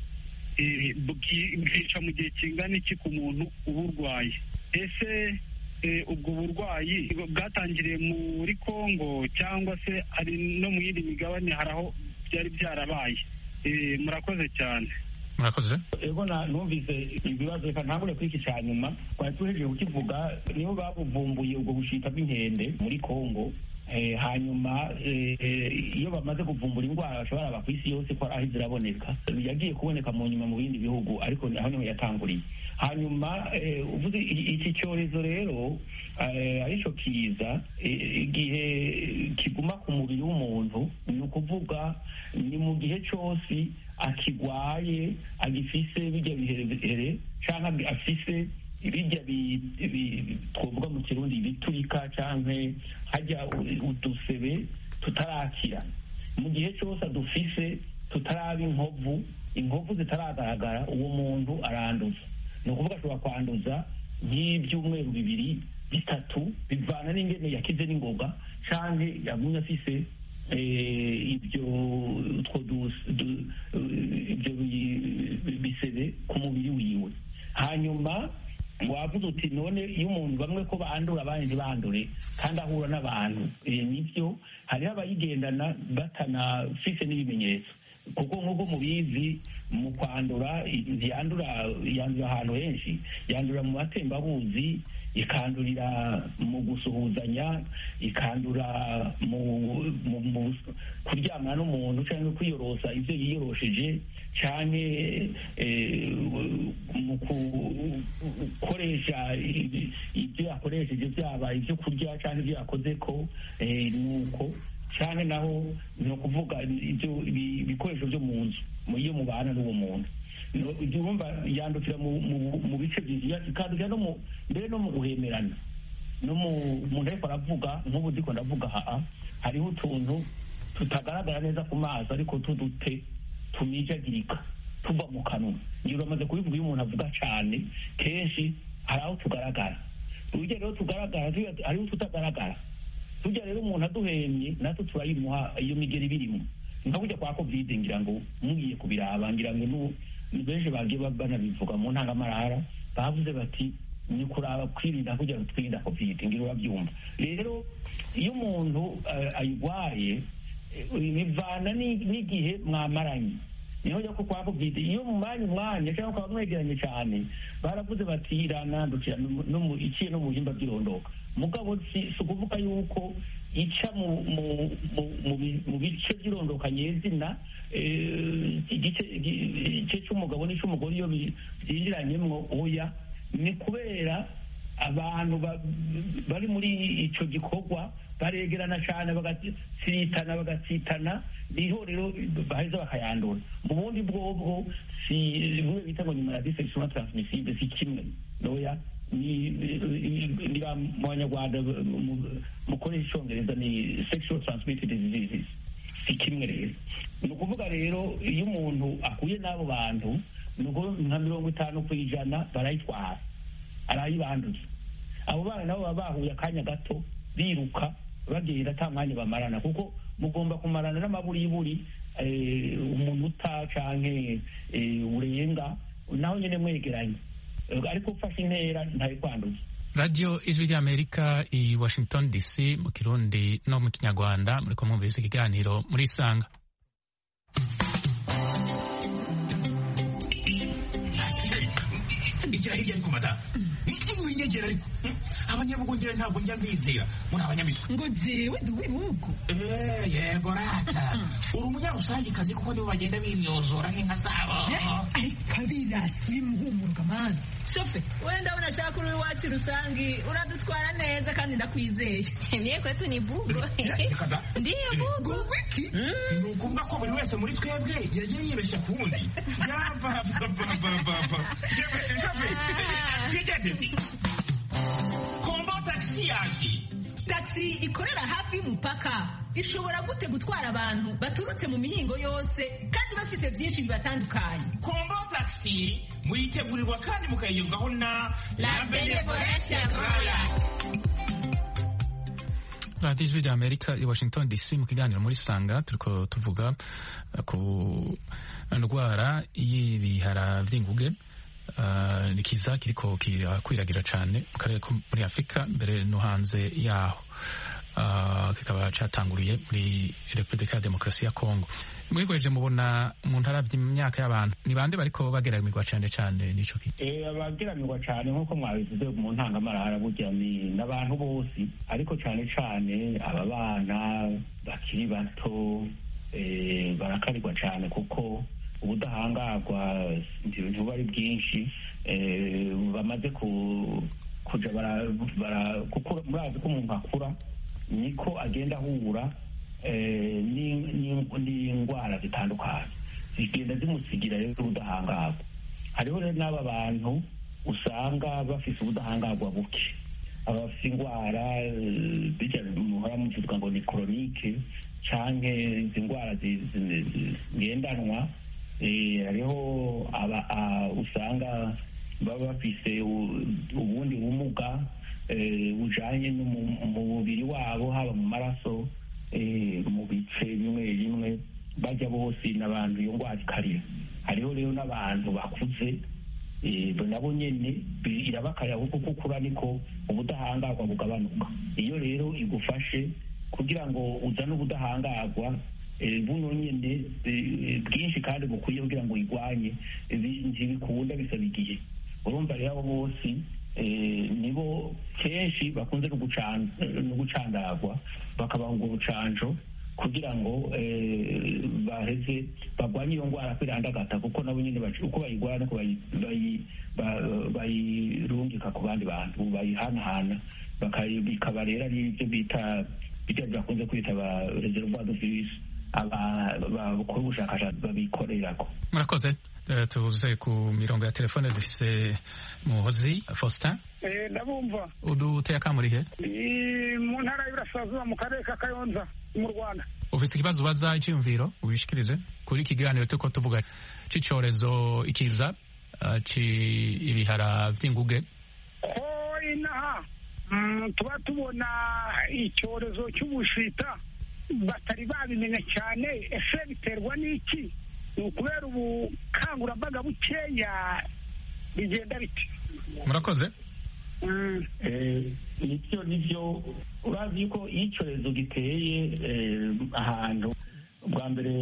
bwica mu gihe kingana iki ku muntu uburwaye ese ubwo burwayi bwatangiriye muri congo cyangwa se hari no mu yindi migabane hari aho byari byarabaye murakoze cyane murakoze ego numvise ibibazo reka ntangure kuri iki cya nyuma twari tuhejeje kukivuga nibo babuvumbuye ubwo bushita bw'inkende muri congo hanyuma iyo bamaze kuvumbura indwara bashobora ku isi yose ko aho ziraboneka yagiye kuboneka mu nyuma mu bindi bihugu ariko aho niho yatanguriye hanyuma uvuze iki cyorezo rero aricyo kiza igihe kiguma ku mubiri w'umuntu ni ukuvuga ni mu gihe cyose akigwaye agifise bijya biherehere cyangwa afise bijya twavuga mu kirundi biturika cyangwa hajya udusebe tutarakira mu gihe cyose adufise tutaraba inkovu inkovu zitaragaragara uwo muntu aranduza ni ukuvuga ashobora kwanduza nk'ibyumweru bibiri bitatu bivana n'ingene yakize n'ingoga cyangwa yagumye afise ibyo ibyo bisebe ku mubiri wiwe hanyuma wavuze uti none iyo umuntu bamwe ko bandura abandi ntibandure kandi ahura n'abantu nibyo hariho abayigendana batanafise n'ibimenyetso kuko nk'uko mubizi mu kwandura ntiyandura yandura ahantu henshi yandura mu matembabuzi ikandurira mu gusuhuzanya ikandura mu kuryamana n'umuntu cyangwa kwiyorosa ibyo yiyorosheje cyane mu gukoresha ibyo yakoresheje byaba ibyo kurya cyangwa ibyo yakoze ko nuko cyane naho ni ukuvuga ibyo ibikoresho byo mu nzu iyo mubana n'uwo muntu urumva yandukira mu bice byinshi ikandukira no mu mbere no mu guhemerana no mu muntu ariko aravuga nk'ubu ndiko ndavuga haa hariho utuntu tutagaragara neza ku maso ariko tudute tumijagirika tuva mu kanwa ngiye uramaze kubivuga iyo umuntu avuga cyane kenshi hari aho tugaragara urugero rero tugaragara hariho tutagaragara tujya rero umuntu aduhemye natwe turayimuha iyo migeri birimo nka burya kwa kovide ngira ngo mugiye kubiraba ngira ngo ni benshi bagiye banabivuga mu ntangamarara bavuze bati ni kuraba kwirinda kugira ngo twirinde kovide ngira urabyumva rero iyo umuntu ayirwaye bivana n'igihe mwamaranye niho njya ko kwa kovide iyo mumanye umwanya cyangwa ukaba mwegeranye cyane baravuze bati iranandukira iciye no mu bihimba by'irondoka mugabo si ukuvuga yuko ica mu bice by'irondoka nyezina igice cy'umugabo n'icy'umugore iyo byinjiranyemo oya ni kubera abantu bari muri icyo gikorwa baregerana cyane bagatsitana bagatsitana niho rero baheza bakayandura mu bundi bwobwo si bimwe bita ngo ni maladi sexuellement transmissible si kimwe noya ni mu banyarwanda mukoresha icyongereza ni sexual transmitted diseases si kimwe rero ni ukuvuga rero iyo umuntu akuye n'abo bantu ni nka mirongo itanu ku ijana barayitwara arayibanduza abo bana nabo baba bahuye akanya gato biruka bagenda ata mwanya bamarana kuko mugomba kumarana n'amaburiburi umunota canke urenga naho nyine mwegeranye ariko ufashe intera ntayo kwanduza radiyo ijwi ry'amerika i washington dc mu kirundi no mu kinyarwanda muri kumwumviriza ikiganiro muri isanga igira hirya ariko madamu winyegera ariko abanyabugongera ntabwo njya mbizera muri abanyamitwe ngo jewe ndi uw'ibihugu yego rata uri umunyarusangikazi kuko nibo bagenda bimyozora nk'inka zabo ariko abirasi bimuhumuruka mani shofe wenda unashaka uri iwacu rusangi uradutwara neza kandi ndakwizeye niye kwetu ni bugo ndiye bugo wiki ni ukuvuga ko buri wese muri twebwe yagiye yibeshya ku wundi yapapapapapa shofe twigende kombo tagisi yaje tagisi ikorera hafi y'umupaka ishobora gute gutwara abantu baturutse mu mihingo yose kandi bafise byinshi bibatandukanye kombo tagisi muyitegurirwa kandi mukayigezwaho na la benevolence royal radiyo ijwi rya amerika i washington dc mu kiganiro muri sanga turiko tuvuga ku ndwara y'ibihara vy'inguge Uh, ni kiza kiriko kirakwiragira cyane mu karere ko muri afurika mbere no hanze yaho uh, kikaba catanguriye muri repubulika ya demokarasi ya kongo mwihweje mubona mu ntara vy'imyaka y'abantu ni bande bariko bageramirwa cyane cyane n'ico kintu abageramirwa cyane nk'uko mwabivuze mu ntangamarara burya ni n'abantu bose ariko cyane cyane aba bana bakiri bato eh, barakarirwa cyane kuko ubudahangarwa ntibuba ari bwinshi bamaze kuja murazi ko umuntu akura niko agenda ahura n'indwara zitandukanye zigenda zimusigira rero ubudahangarwa hariho rero n'aba bantu usanga bafise ubudahangarwa buke abafite indwara muhora muvuga ngo ni koronike canke izi ndwara zigendanwa hariho usanga baba bafise ubundi bumuga bujanye mu mubiri wabo haba mu maraso mu bice bimwe bimwe bajya bose n'abantu iyo ndwara ikarira hariho rero n'abantu bakuze nabo nyene irabakarira kuko kukura niko ubudahangarwa bugabanuka iyo rero igufashe kugira ngo uzane ubudahangarwa buno nyine bwinshi kandi bukwiye kugira ngo uyirwanye ntibikunda bisaba igihe urumva rero abo bose nibo kenshi bakunze no gucandagwa bakabaha ubwo bucanjo kugira ngo baheze barwanye iyo ndwara kwirandagata kuko nabo nyine uko bayirwara uko bayirungika ku bandi bantu bayihanahana bikaba rero ari ibyo bita ibyo bakunze kwita ba reservoir de virus abakora ubushakashatsi babikorerako murakoze tuvuze ku mirongo ya telefone dufise muhozi faustin ndabumva uduteye akamurihe mu ntara y'Iburasirazuba mu karere ka Kayonza mu Rwanda ufise ikibazo ubaza icyiyumviro ubishikirize kuri iki kiganiro turiko tuvuga c'icyorezo ikiza ibihara vy'inguge ko inaha tuba tubona icyorezo cy'ubushita batari babimenya cyane ese biterwa n'iki ni ukubera ubukangurambaga bukeya bigenda biti murakoze nibyo nibyo urazi yuko iyo icyorezo giteye ahantu bwa mbere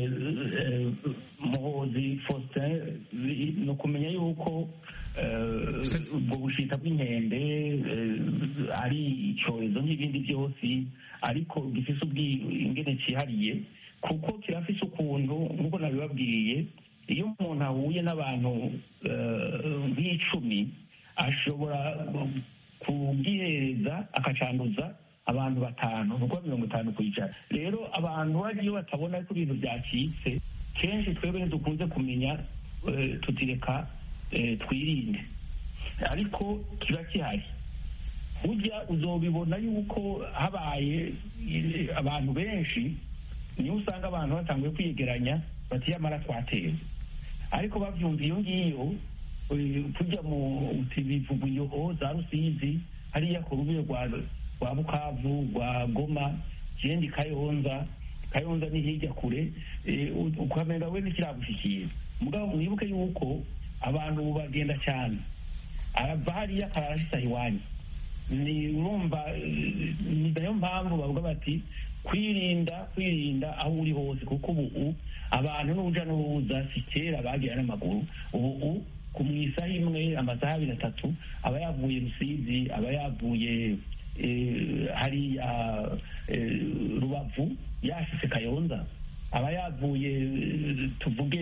muhozi faustin ni ukumenya yuko ubwo bushita bw'inkende ari icyorezo nk'ibindi byose ariko gifite ubwingene cyihariye kuko kirafise ukuntu nk'uko nabibabwiye iyo umuntu ahuye n'abantu nk'icumi ashobora kubwihereza akacanduza abantu batanu ni ukuvuga mirongo itanu ku ijana rero abantu iyo batabona ko ibintu byacitse kenshi twebwe dukunze kumenya tutireka twirinde ariko kiba gihari ujya uzobibona yuko habaye abantu benshi niyo usanga abantu batanguye kwiyegeranya batiyamara twatewe ariko babyumva iyo ngiyo tujya mu bivuguyeho za rusizi hariya ku rubibe rwa bukavu rwa goma ikindi kayonza kayonza ni hirya kure ukamenya we ntikiragushyikira mugabo mwibuke yuko abantu ubu bagenda cyane arava hariya akararasisa iwanyu ni urumva ni nayo mpamvu bavuga bati kwirinda kwirinda aho uri hose kuko ubu abantu n'uruja n'uruza si kera bagira n'amaguru ubu ku mu isaha imwe amasaha abiri atatu aba yavuye rusizi aba yavuye hariya rubavu yashitse kayonza aba yavuye tuvuge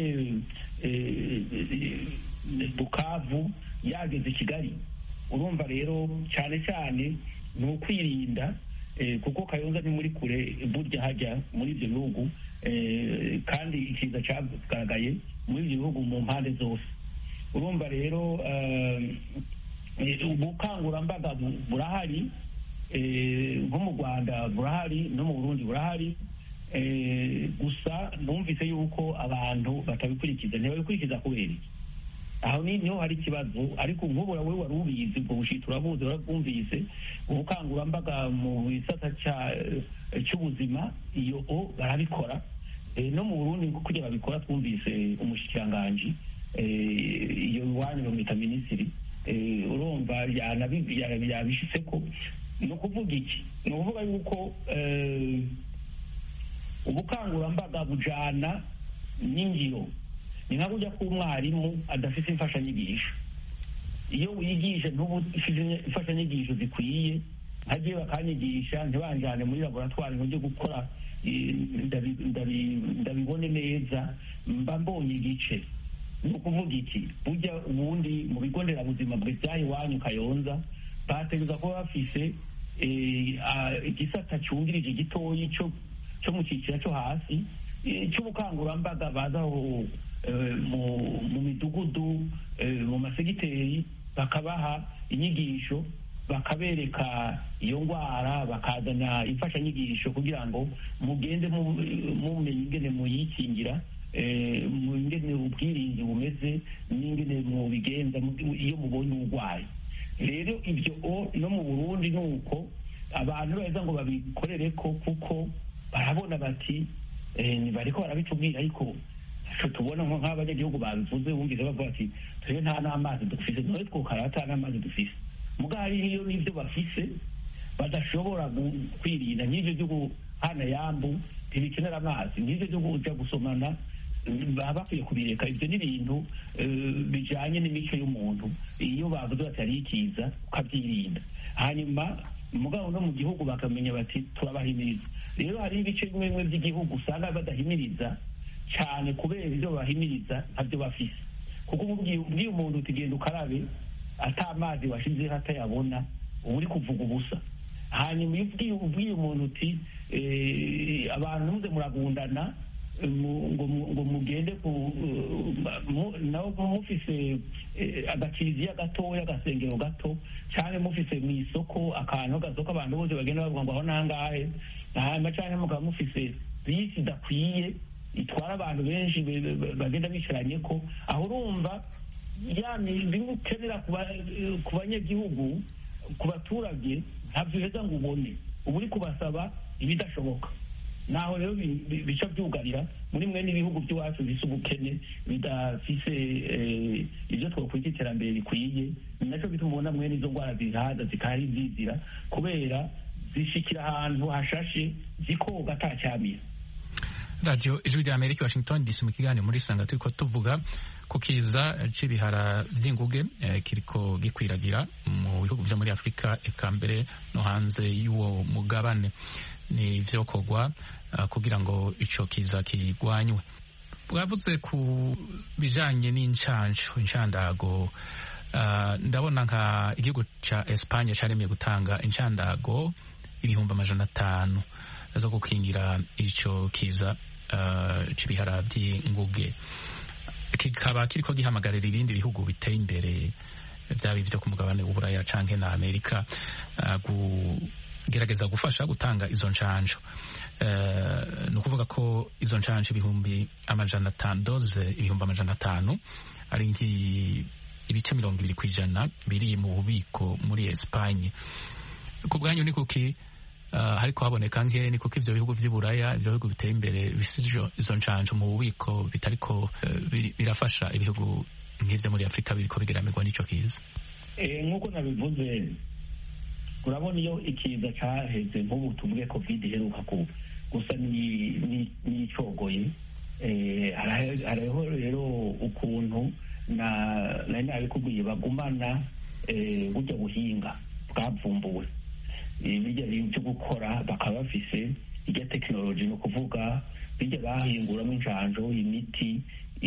bukavu yageze kigali urumva rero cyane cyane ni ukwirinda kuko kayonza ni muri kure burya hajya muri ibyo bihugu kandi ikiza cyagaragaye muri ibyo bihugu mu mpande zose urumva rero ubukangurambaga burahari nko mu rwanda burahari no mu burundi burahari gusa numvise yuko abantu batabikurikiza ntibabikurikiza kubera iki aho niho hari ikibazo ariko nk'ubu wowe wari ubizi ubwo bushita urabuzi warabwumvise ubukangurambaga mu gisata cy'ubuzima iyo o barabikora no mu burundi kugira babikora twumvise umushikiranganji iyo iwanyu bamwita minisitiri urumva yabishitse ko ni ukuvuga iki ni ukuvuga yuko ubukangurambaga bujana n'ingiro ni nka kujya k'umwarimu adafite imfashanyigisho iyo wigisha ntubu imfashanyigisho zikwiye nkagiye bakanyigisha ntibanjyane muri laboratwari ntujye gukora ndabibone neza mba mbonye igice ni ukuvuga iki burya ubundi mu bigo nderabuzima byaha iwanyu kayonza bateguza kuba bafise igisata cyungirije gitoyi cyo mu cyiciro cyo hasi cy'ubukangurambaga bazaho mu midugudu mu masegiteri bakabaha inyigisho bakabereka iyo ndwara bakazana imfashanyigisho kugira ngo mugende mumenye ingene muyikingira ingene ubwirinzi bumeze n'ingene mubigenza iyo mubonye uburwayi rero ibyo no mu burundi ni uko abantu beza ngo babikorere ko kuko barabona bati bariko barabitubwira ariko tubona nko nk'abanyagihugu babivuze bumvise bavuga ati turiyo nta n'amazi dufise none twokaraba ata n'amazi dufise muga hariyo n'ivyo bafise badashobora kwirinda nk'ivyo hana yambu ntibikenera amazi nk'ivyo vyo kuja gusomana baba bakwiye kubireka ivyo ni ibintu bijanye n'imico y'umuntu iyo bavuze bati hariho ikiza ukavyirinda hanyuma mugabo no mu gihugu bakamenya bati turabahimiriza rero hariho ibice bimwe bimwe by'igihugu usanga badahimiriza cyane kubera ibyo babahimiriza ntabyo bafise kuko ubwiye umuntu utigenda ukarabe ata amazi washizeho atayabona uba uri kuvuga ubusa hanyuma iyo ubwiye umuntu uti abantu muze muragundana ngo mugende nawe mufise agakiriziya gatoya agasengero gato cyangwa mufise mu isoko akantu gasoko abantu bose bagenda bavuga ngo aho nangahe hanyuma cyangwa mukaba mufise bisi idakwiye itwara abantu benshi bagenda bicaranye ko aho urumva ya bimwe ukenera ku banyagihugu ku baturage ntabyo uheza ngo ubone uba uri kubasaba ibidashoboka naho rero bica byugarira muri mwe n'ibihugu by'iwacu bisa ubukene bidafise ibyo twakwita iterambere rikwiye ni nacyo bituma ubona mwe n'izo ndwara zihaza zikahari zizira kubera zishikira ahantu hashashe zikoga atacyamira radiyo ijwi rya amerika washington dc mu kiganiro muri sanga turiko tuvuga ku kiza c'ibihara vy'inguge eh, kiriko gikwiragira mu bihugu vyo muri afurika eka mbere no hanze y'uwo mugabane ni vyokorwa uh, kugira ngo ico kiza kigwanywe bwavuze ku bijanye n'incanco incandago uh, ndabona nka igihugu ca espanye caremeye gutanga incandago ibihumbi amajana atanu zo gukingira ico kiza uh, c'ibihara vy'inguge kikaba kiriko gihamagarira ibindi bihugu biteye imbere vyaba ivyo ku mugabane w'uburaya canke na amerika uh, kugerageza gufasha gutanga izo ncanco uh, ni ukuvuga ko izo ncanco ibihumbi amajana atanu doze ibihumbi amajana atanu ari ibice mirongo ibiri kw'ijana biri mu bubiko muri espanye ku bwanyu ni kuki Uh, hariko haboneka nke ni kuko ivyo bihugu vy'iburaya ivyo bihugu biteye imbere bisize izo ncanco mu bubiko bitariko uh, birafasha ibihugu nk'ivyo muri afurika biriko bigeramirwa n'ico kiza nk'uko nabivuze urabona iyo ikiza caheze nk'ubu tuvuge covid iheruka ku gusa n'icogoye hariho rero ukuntu nari nabikubwiye bagumana burya buhinga bwavumbuwe bijya byo gukora bakaba bafise irya tekinoloji ni ukuvuga bijya bahinguramo injanjo imiti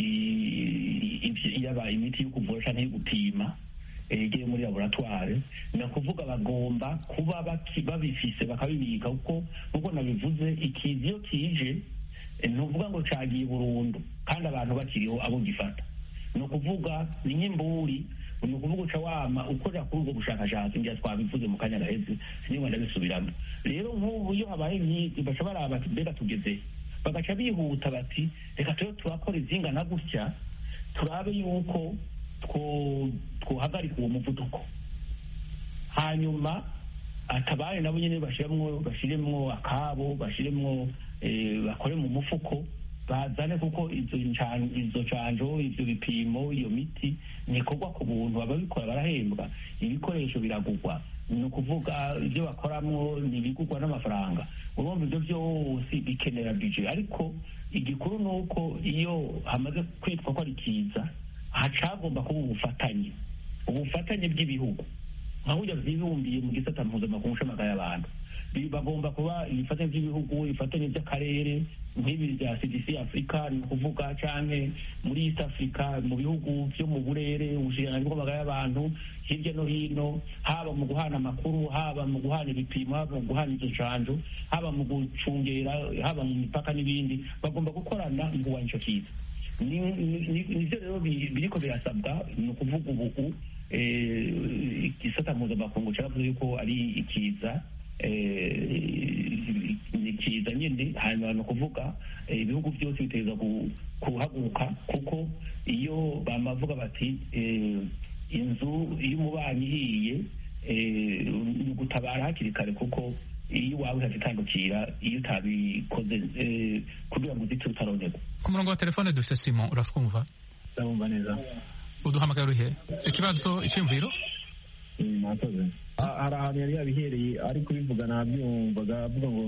yaba imiti yo kuvura cyangwa yo gupima igiye muri laboratware ni ukuvuga bagomba kuba babifise bakabibika kuko nk'uko nabivuze ikizi iyo kije ni ukuvuga ngo cagiye burundu kandi abantu bakiriho abo gifata ni ukuvuga ni nk'imburi ni ukuvuga uca wama ukorera kuri ubwo bushakashatsi ngira twabivuze mu kanya gaheze sinigwa ndabisubiramo rero nk'ubu iyo habaye nk'iki baca baraba bati mbega tugeze bagaca bihuta bati reka tube turakora izingana gutya turabe yuko twohagarika uwo muvuduko hanyuma atabaye nabo nyine bashiremwo bashiremwo akabo bashiremwo bakore mu mufuko bazane kuko izo izo canjo ivyo bipimo iyo miti nikorwa ku buntu ababikora barahembwa ibikoresho biragurwa ni ukuvuga ibyo bakoramwo ntibigurwa n'amafaranga urumva ibyo byose bikenera bije ariko igikuru ni uko iyo hamaze kwitwa ko ari kiza hacagomba kuba ubufatanye ubufatanye bw'ibihugu nka burya vyibumbiye mu gisata mpuzamakungu c'amagara y'abantu bagomba kuba ibifatanye by'ibihugu ibifatanye by'akarere nk'ibi bya cdc afurika ni ukuvuga canke muri east africa mu bihugu vyo mu burere ubushikiranganji bw'amagara y'abantu hirya no hino haba mu guhana amakuru haba mu guhana ibipimo haba mu guhana izo ncanjo haba mu gucungera haba mu mipaka n'ibindi bagomba gukorana mu kurwanya ico kiza nivyo rero biriko birasabwa ni ukuvuga ubu igisata mpuzamakungu caravuze yuko ari ikiza ni kiza nyine hanyuma ni ukuvuga ibihugu byose biteza kuhaguruka kuko iyo bamavuga bati inzu iyo umubanyi ihiye ni ugutabara hakiri kare kuko iyo iwawe hazitandukira iyo utabikoze kugira ngo uzite utaronerwa ku murongo wa telefone dufite simon uratwumva ndabumva neza uduhamagara uhe ikibazo iciyumviro mwakoze hari ahantu yari yabihereye ari kubivuga nabyumvaga avuga ngo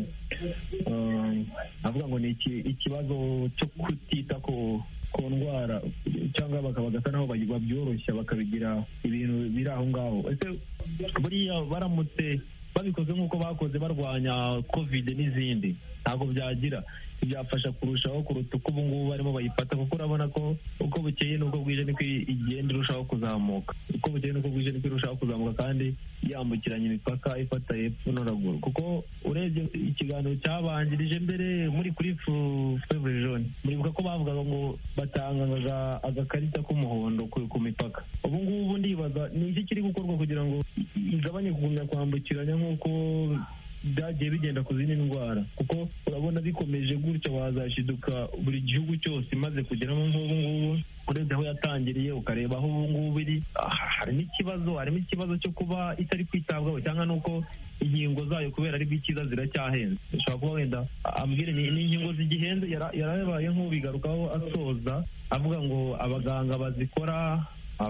avuga ngo ni ikibazo cyo kutita ku ku ndwara cyangwa bagasa naho babyoroshya bakabigira ibintu biri aho ngaho ese buriya baramutse babikoze nk'uko bakoze barwanya kovide n'izindi ntabwo byagira byafasha kurushaho kuruta uko ubu ngubu barimo bayifata kuko urabona ko uko bukeye n'uko bwije niko igenda irushaho kuzamuka uko bukeye n'uko bwije niko irushaho kuzamuka kandi yambukiranya imipaka ifata hepfo no ruguru kuko urebye ikiganiro cyabanjirije mbere muri kuri fevre jaune muribuka ko bavugaga ngo batangaga agakarita k'umuhondo ku mipaka ubu ngubu ndibaza ni iki kiri gukorwa kugira ngo igabanye kugumya kwambukiranya nk'uko byagiye bigenda ku zindi ndwara kuko urabona bikomeje gutya wazashiduka buri gihugu cyose imaze kugeramo nk'ubu ngubu urebye aho yatangiriye ukareba aho ubu ngubu iri harimo ikibazo harimo ikibazo cyo kuba itari kwitabwaho cyangwa n'uko inkingo zayo kubera ari bw'ikiza ziracyahenze ushobora kuba wenda ambwire ni inkingo zigihenze yarabaye nk'ubigarukaho asoza avuga ngo abaganga bazikora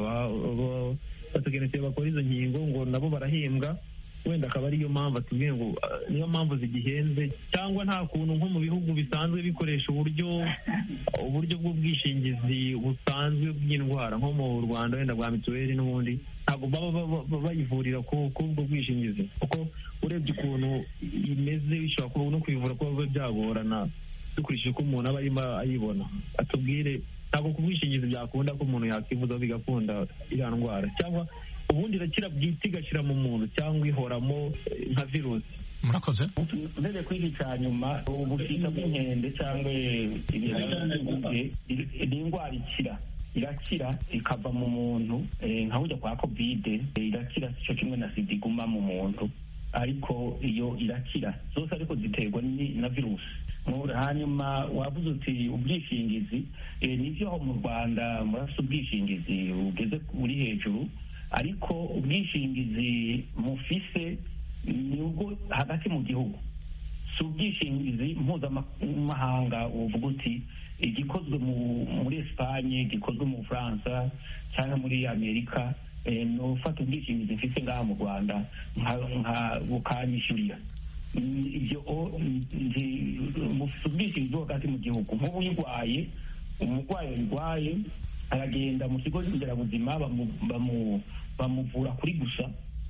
abatekinisiye bakora izo nkingo ngo nabo barahembwa wenda akaba ariyo mpamvu atubwiye ngo niyo mpamvu zigihenze cyangwa nta kuntu nko mu bihugu bisanzwe bikoresha uburyo uburyo bw'ubwishingizi busanzwe bw'indwara nko mu rwanda wenda bwa mituweli n'ubundi ntabwo baba bayivurira k'ubwo bwishingizi kuko urebye ukuntu imeze bishobora kuba no kuyivura kuba byagorana dukurikije uko umuntu aba arimo ayibona atubwire ntabwo ku bwishingizi byakunda ko umuntu yakwivuza bigakunda iriya ndwara cyangwa ubundi irakira bwite igashyira mu muntu cyangwa ihoramo nka virusi murakoze urebye kuri iki cya nyuma ubushita bw'inkende cyangwa ibihaye ni indwara ikira irakira ikava mu muntu nka burya kwa kovide irakira cyo kimwe na sida iguma mu muntu ariko iyo irakira zose ariko ziterwa na virusi hanyuma wavuze uti ubwishingizi nibyo aho mu rwanda murafite ubwishingizi bugeze buri hejuru ariko ubwishingizi mufise ni ubwo hagati mu gihugu si ubwishingizi mpuzamahanga uvuga uti igikozwe muri esipanye gikozwe mu bufaransa cyangwa muri amerika ni ufata ubwishingizi mfite ngaha mu rwanda bukanyishyurira ibyo mufite ubwishingizi hagati mu gihugu nk'ubu uyirwaye umurwayi uyirwaye aragenda mu kigo nderabuzima bamuvura kuri gusa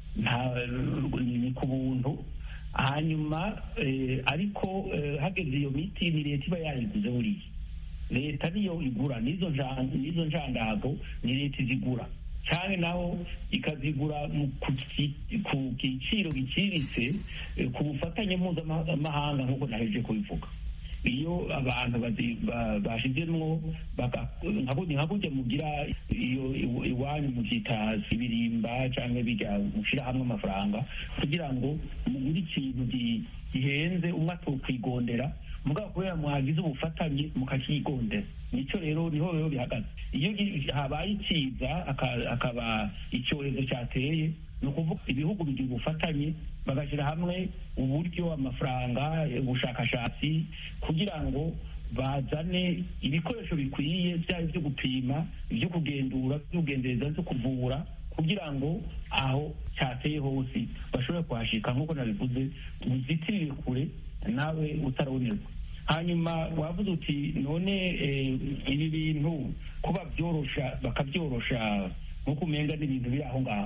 ni ku buntu hanyuma ariko hageze iyo miti ni leta iba yayiguze buriya leta niyo igura n'izo njandago ni leta izigura cyane naho ikazigura ku giciro giciriritse ku bufatanye mpuzamahanga nk'uko naheje kubivuga iyo abantu bashyizemo nka burya mugira iyo iwanyu mubyita ibirimba cyangwa bijya gushyira hamwe amafaranga kugira ngo mugure ikintu gihenze umwe atukwigondera mugabo kubera mwagize ubufatanye mukakigondera nicyo rero niho rero bihagaze iyo habaye ikiza akaba icyorezo cyateye ni ukuvuga ibihugu bigira ubufatanye bagashyira hamwe uburyo amafaranga ubushakashatsi kugira ngo bazane ibikoresho bikwiye byaba ibyo gupima ibyo kugendura ibyo kugendereza byo kuvura kugira ngo aho cyateye hose bashobore kuhashika nk'uko nabivuze uzitirire kure nawe utarabonerwa hanyuma wavuze uti none ibi bintu kuba byorosha bakabyorosha nk'uko umenga n'ibintu biri aho ngaho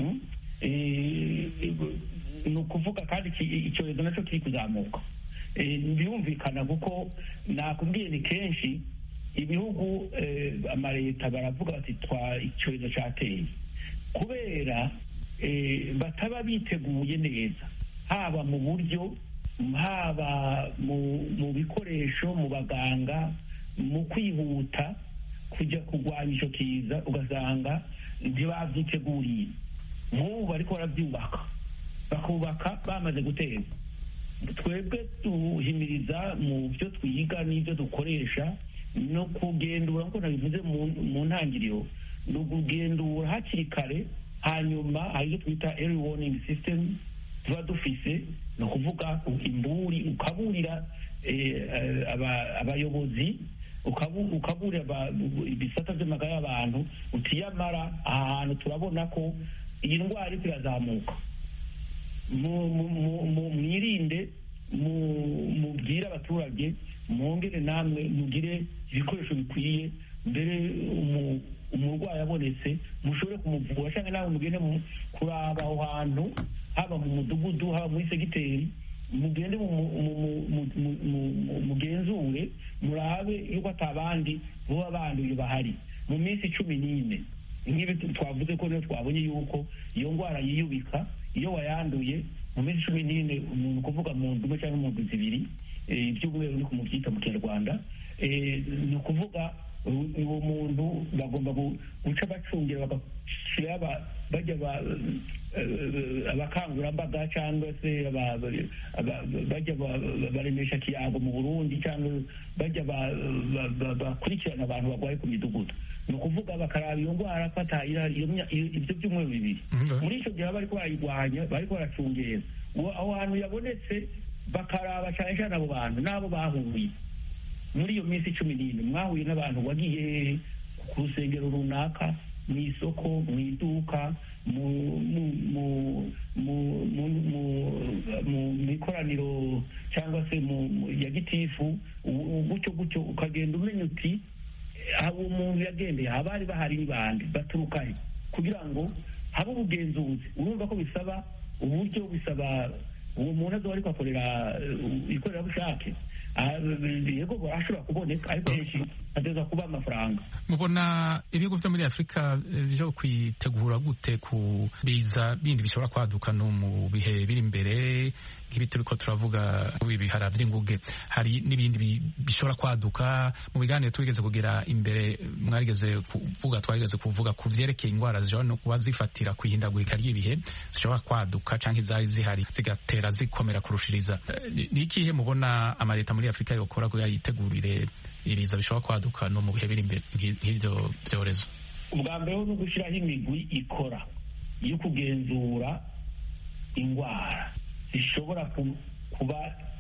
ni ukuvuga kandi icyorezo nacyo kiri kuzamuka birumvikana kuko nakubwiye ni kenshi ibihugu amaleta baravuga bati twa icyorezo cyateye kubera bataba biteguye neza haba mu buryo haba mu bikoresho mu baganga mu kwihuta kujya kurwanya icyo kiza ugasanga ntibabyiteguriye nk'ubu bariko barabyubaka bakubaka bamaze guteza twebwe duhimiriza mu byo twiga n'ibyo dukoresha no kugendura nk'uko nabivuze mu ntangiriro ni ukugendura hakiri kare hanyuma hari ibyo twita early warning system tuba dufise ni ukuvuga imburi ukaburira abayobozi ukaburira ibisata by'amagara y'abantu utiyamara aha hantu turabona ko iyi ndwara iriko irazamuka mwirinde mubwire abaturage mwongere namwe mugire ibikoresho bikwiye mbere umurwayi abonetse mushobore kumuvura cyangwa nawe mugende kuraba aho hantu haba mu mudugudu haba muri segiteri mugende mugenzure murabe yuko atabandi buba banduye bahari mu minsi cumi n'ine nk'ibi twavuze ko rero twabonye yuko iyo ndwara yiyubika iyo wayanduye mu minsi cumi n'ine umuntu kuvuga mu ndumwe cyangwa mu ndwi zibiri iby'umweru ni kumubyita mu kinyarwanda ni ukuvuga uwo muntu bagomba guca bacungira bagashyira bajya abakangurambaga cyangwa se bajya baremesha kiyago mu burundi cyangwa bajya bakurikirana abantu barwaye ku midugudu ni ukuvuga bakaraba iyo ndwara ko ibyo byumweru bibiri muri icyo gihe bari barayirwanya bari baracungera aho hantu yabonetse bakaraba cyane cyane abo bantu n'abo bahuye muri iyo minsi cumi n'ine mwahuye n'abantu wagiye ku rusengero runaka mu isoko mu iduka mu ikoraniro cyangwa se ya gitifu gutyo gutyo ukagenda umenya uti abo umuntu yagendeye abari bahari ni bande baturuka he kugira ngo habe ubugenzuzi urumva ko bisaba uburyo bisaba uwo muntu azoba ariko akorera ikorerabushake yego barashobora kuboneka ariko henshi hateza kuba amafaranga mubona ibihugu byo muri afurika byo kwitegura gute ku biza bindi bishobora kwaduka no mu bihe biri imbere nk'ibi turi ko turavuga ibihara by'inguge hari n'ibindi bishobora kwaduka mu biganiro twigeze kugira imbere mwarigeze kuvuga twarigeze kuvuga ku byerekeye indwara zishobora no kuba zifatira ku ihindagurika ry'ibihe zishobora kwaduka cyangwa izari zihari zigatera zikomera kurushiriza ni ikihe mubona amaleta muri afurika yokora kugira yitegurire ibiza bishobora kwaduka no mu bihe biri imbere nk'ibyo byorezo ubwa mbere ni ugushyiraho imigwi ikora yo kugenzura indwara zishobora kuba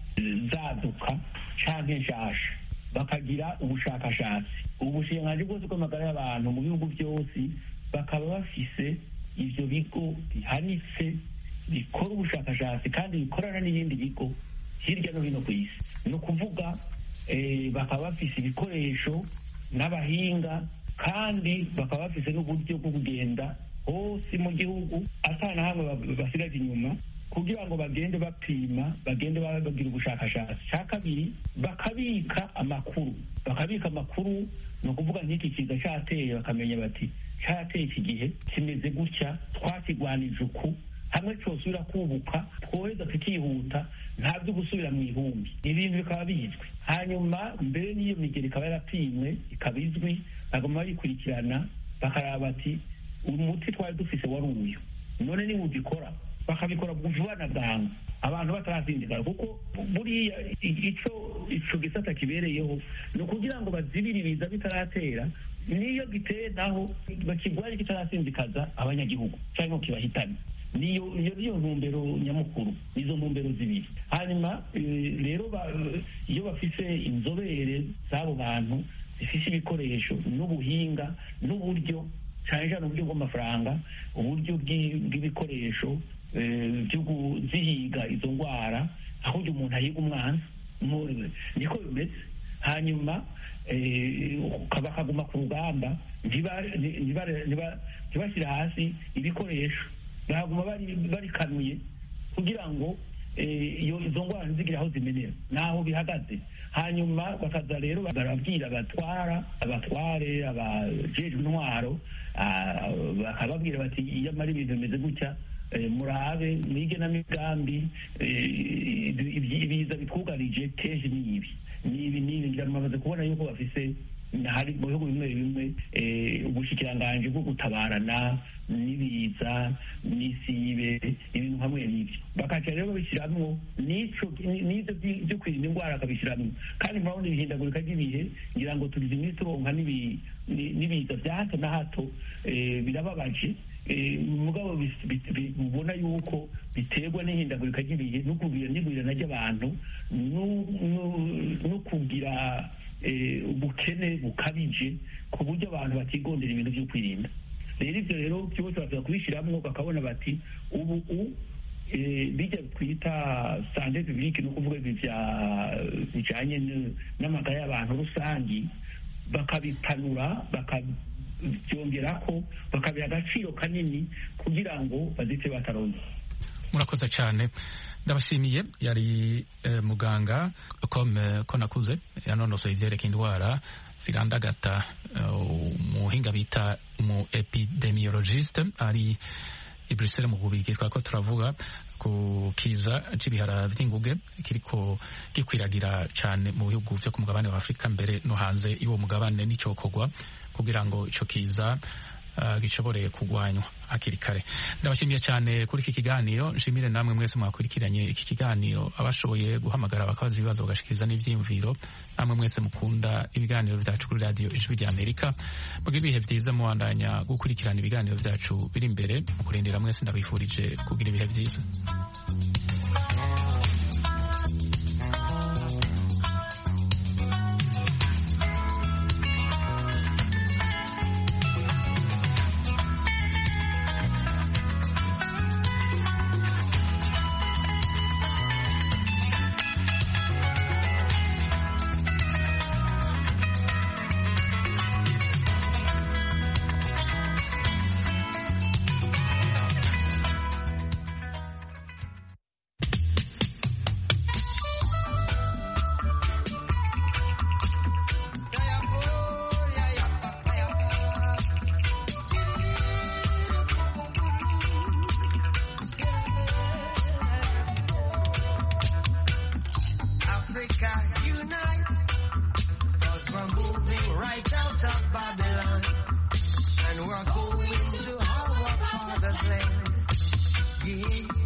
zaduka cyangwa nshasha bakagira ubushakashatsi ubushinganzi bwose bw'amagara y'abantu mu bihugu byose bakaba bafise ibyo bigo bihanitse bikora ubushakashatsi kandi bikorana n'ibindi bigo hirya no hino ku isi ni ukuvuga bakaba bafise ibikoresho n'abahinga kandi bakaba bafise n'uburyo bwo kugenda hose mu gihugu atana hamwe basigaje inyuma kugira ngo bagende bapima bagende bagira ubushakashatsi cya kabiri bakabika amakuru bakabika amakuru ni ukuvuga nk'iki kiza cyateye bakamenya bati cyateye iki gihe kimeze gutya twakigwanije uku hamwe cyosubira kubuka twoheza tukihuta nta byo gusubira mu ihumbi ibintu bikaba bizwi hanyuma mbere n'iyo migeri ikaba yarapimwe ikaba izwi bagomba bayikurikirana bakaraba bati umuti twari dufise wari uyu none niba ubikora bakabikora vuba na bwangu abantu batarazindigara kuko buriya icyo ico gisata kibereyeho ni ukugira ngo bazibire ibiza bitaratera niyo giteye naho bakigware kitarasinzikaza abanyagihugu cyangwa kibahitane niyo iyo niyo ntumbero nyamukuru izo ntumbero zibiri hanyuma rero iyo bafise inzobere z'abo bantu zifise ibikoresho n'ubuhinga n'uburyo cyane cyane uburyo bw'amafaranga uburyo bw'ibikoresho byo kuzihiga izo ndwara aho uyu umuntu ahiga umwana niko bimeze hanyuma bakaguma ku rugamba ntibashyire hasi ibikoresho baguma barikanuye kugira ngo izo ndwara ntizigire aho zimenera n'aho bihagaze hanyuma bakaza rero barabwira abatwara abatware abajejwe intwaro bakababwira bati iyo amara ibintu bimeze gutya murabe mwige n'amigambi ibiza bitwugarije kenshi ni ibi ni ibi ni ibi bamaze kubona yuko bafise hari mu bihugu bimwe bimwe ubushikiranganji bwo gutabarana n'ibiza n'isibe ibintu hamwe n'ibyo bakaca rero babishyiramo n'icyo n'ibyo byo kwirinda indwara bakabishyiramo kandi murabona ibihindagurika ry'ibihe ngira ngo tugize iminsi turonka n'ibiza bya hato na hato birababaje mugabo ubona yuko biterwa n'ihindagurika ry'ibihe no kugira n'igwirana ry'abantu no kugira ubukene bukabije ku buryo abantu batigondera ibintu byo kwirinda rero ibyo rero byose baza kubishyiramo bakabona bati ubu u bijya twita sante publique ni ukuvuga ibi bijyanye n'amagara y'abantu rusange bakabipanura bakabyongera ko bakabiha agaciro kanini kugira ngo bazite bataronze murakoze cyane ndabashimiye yari muganga ko nakuze yanonosoye ibyerekeye indwara zirandagata umuhinga bita umu epidemiologiste ari i Bruxelles mu bubiri twari ko turavuga ku kiza c'ibihara vy'inguge kiriko gikwiragira cane mu bihugu vyo ku mugabane wa Afurika mbere no hanze y'uwo mugabane n'icokorwa kugira ngo ico kiza uh, gishobore kugwanywa hakiri kare ndabashimiye cyane kuri iki kiganiro nshimire namwe mwese mwakurikiranye iki kiganiro abashoboye guhamagara bakabaza ibibazo bagashikiriza n'ivyiyumviro namwe mwese mukunda ibiganiro vyacu kuri radio ijwi rya amerika mugira ibihe vyiza muwandanya gukurikirana ibiganiro vyacu biri imbere mu kurindira mwese ndabifurije kugira ibihe vyiza and we're going to our father's land. Yeah.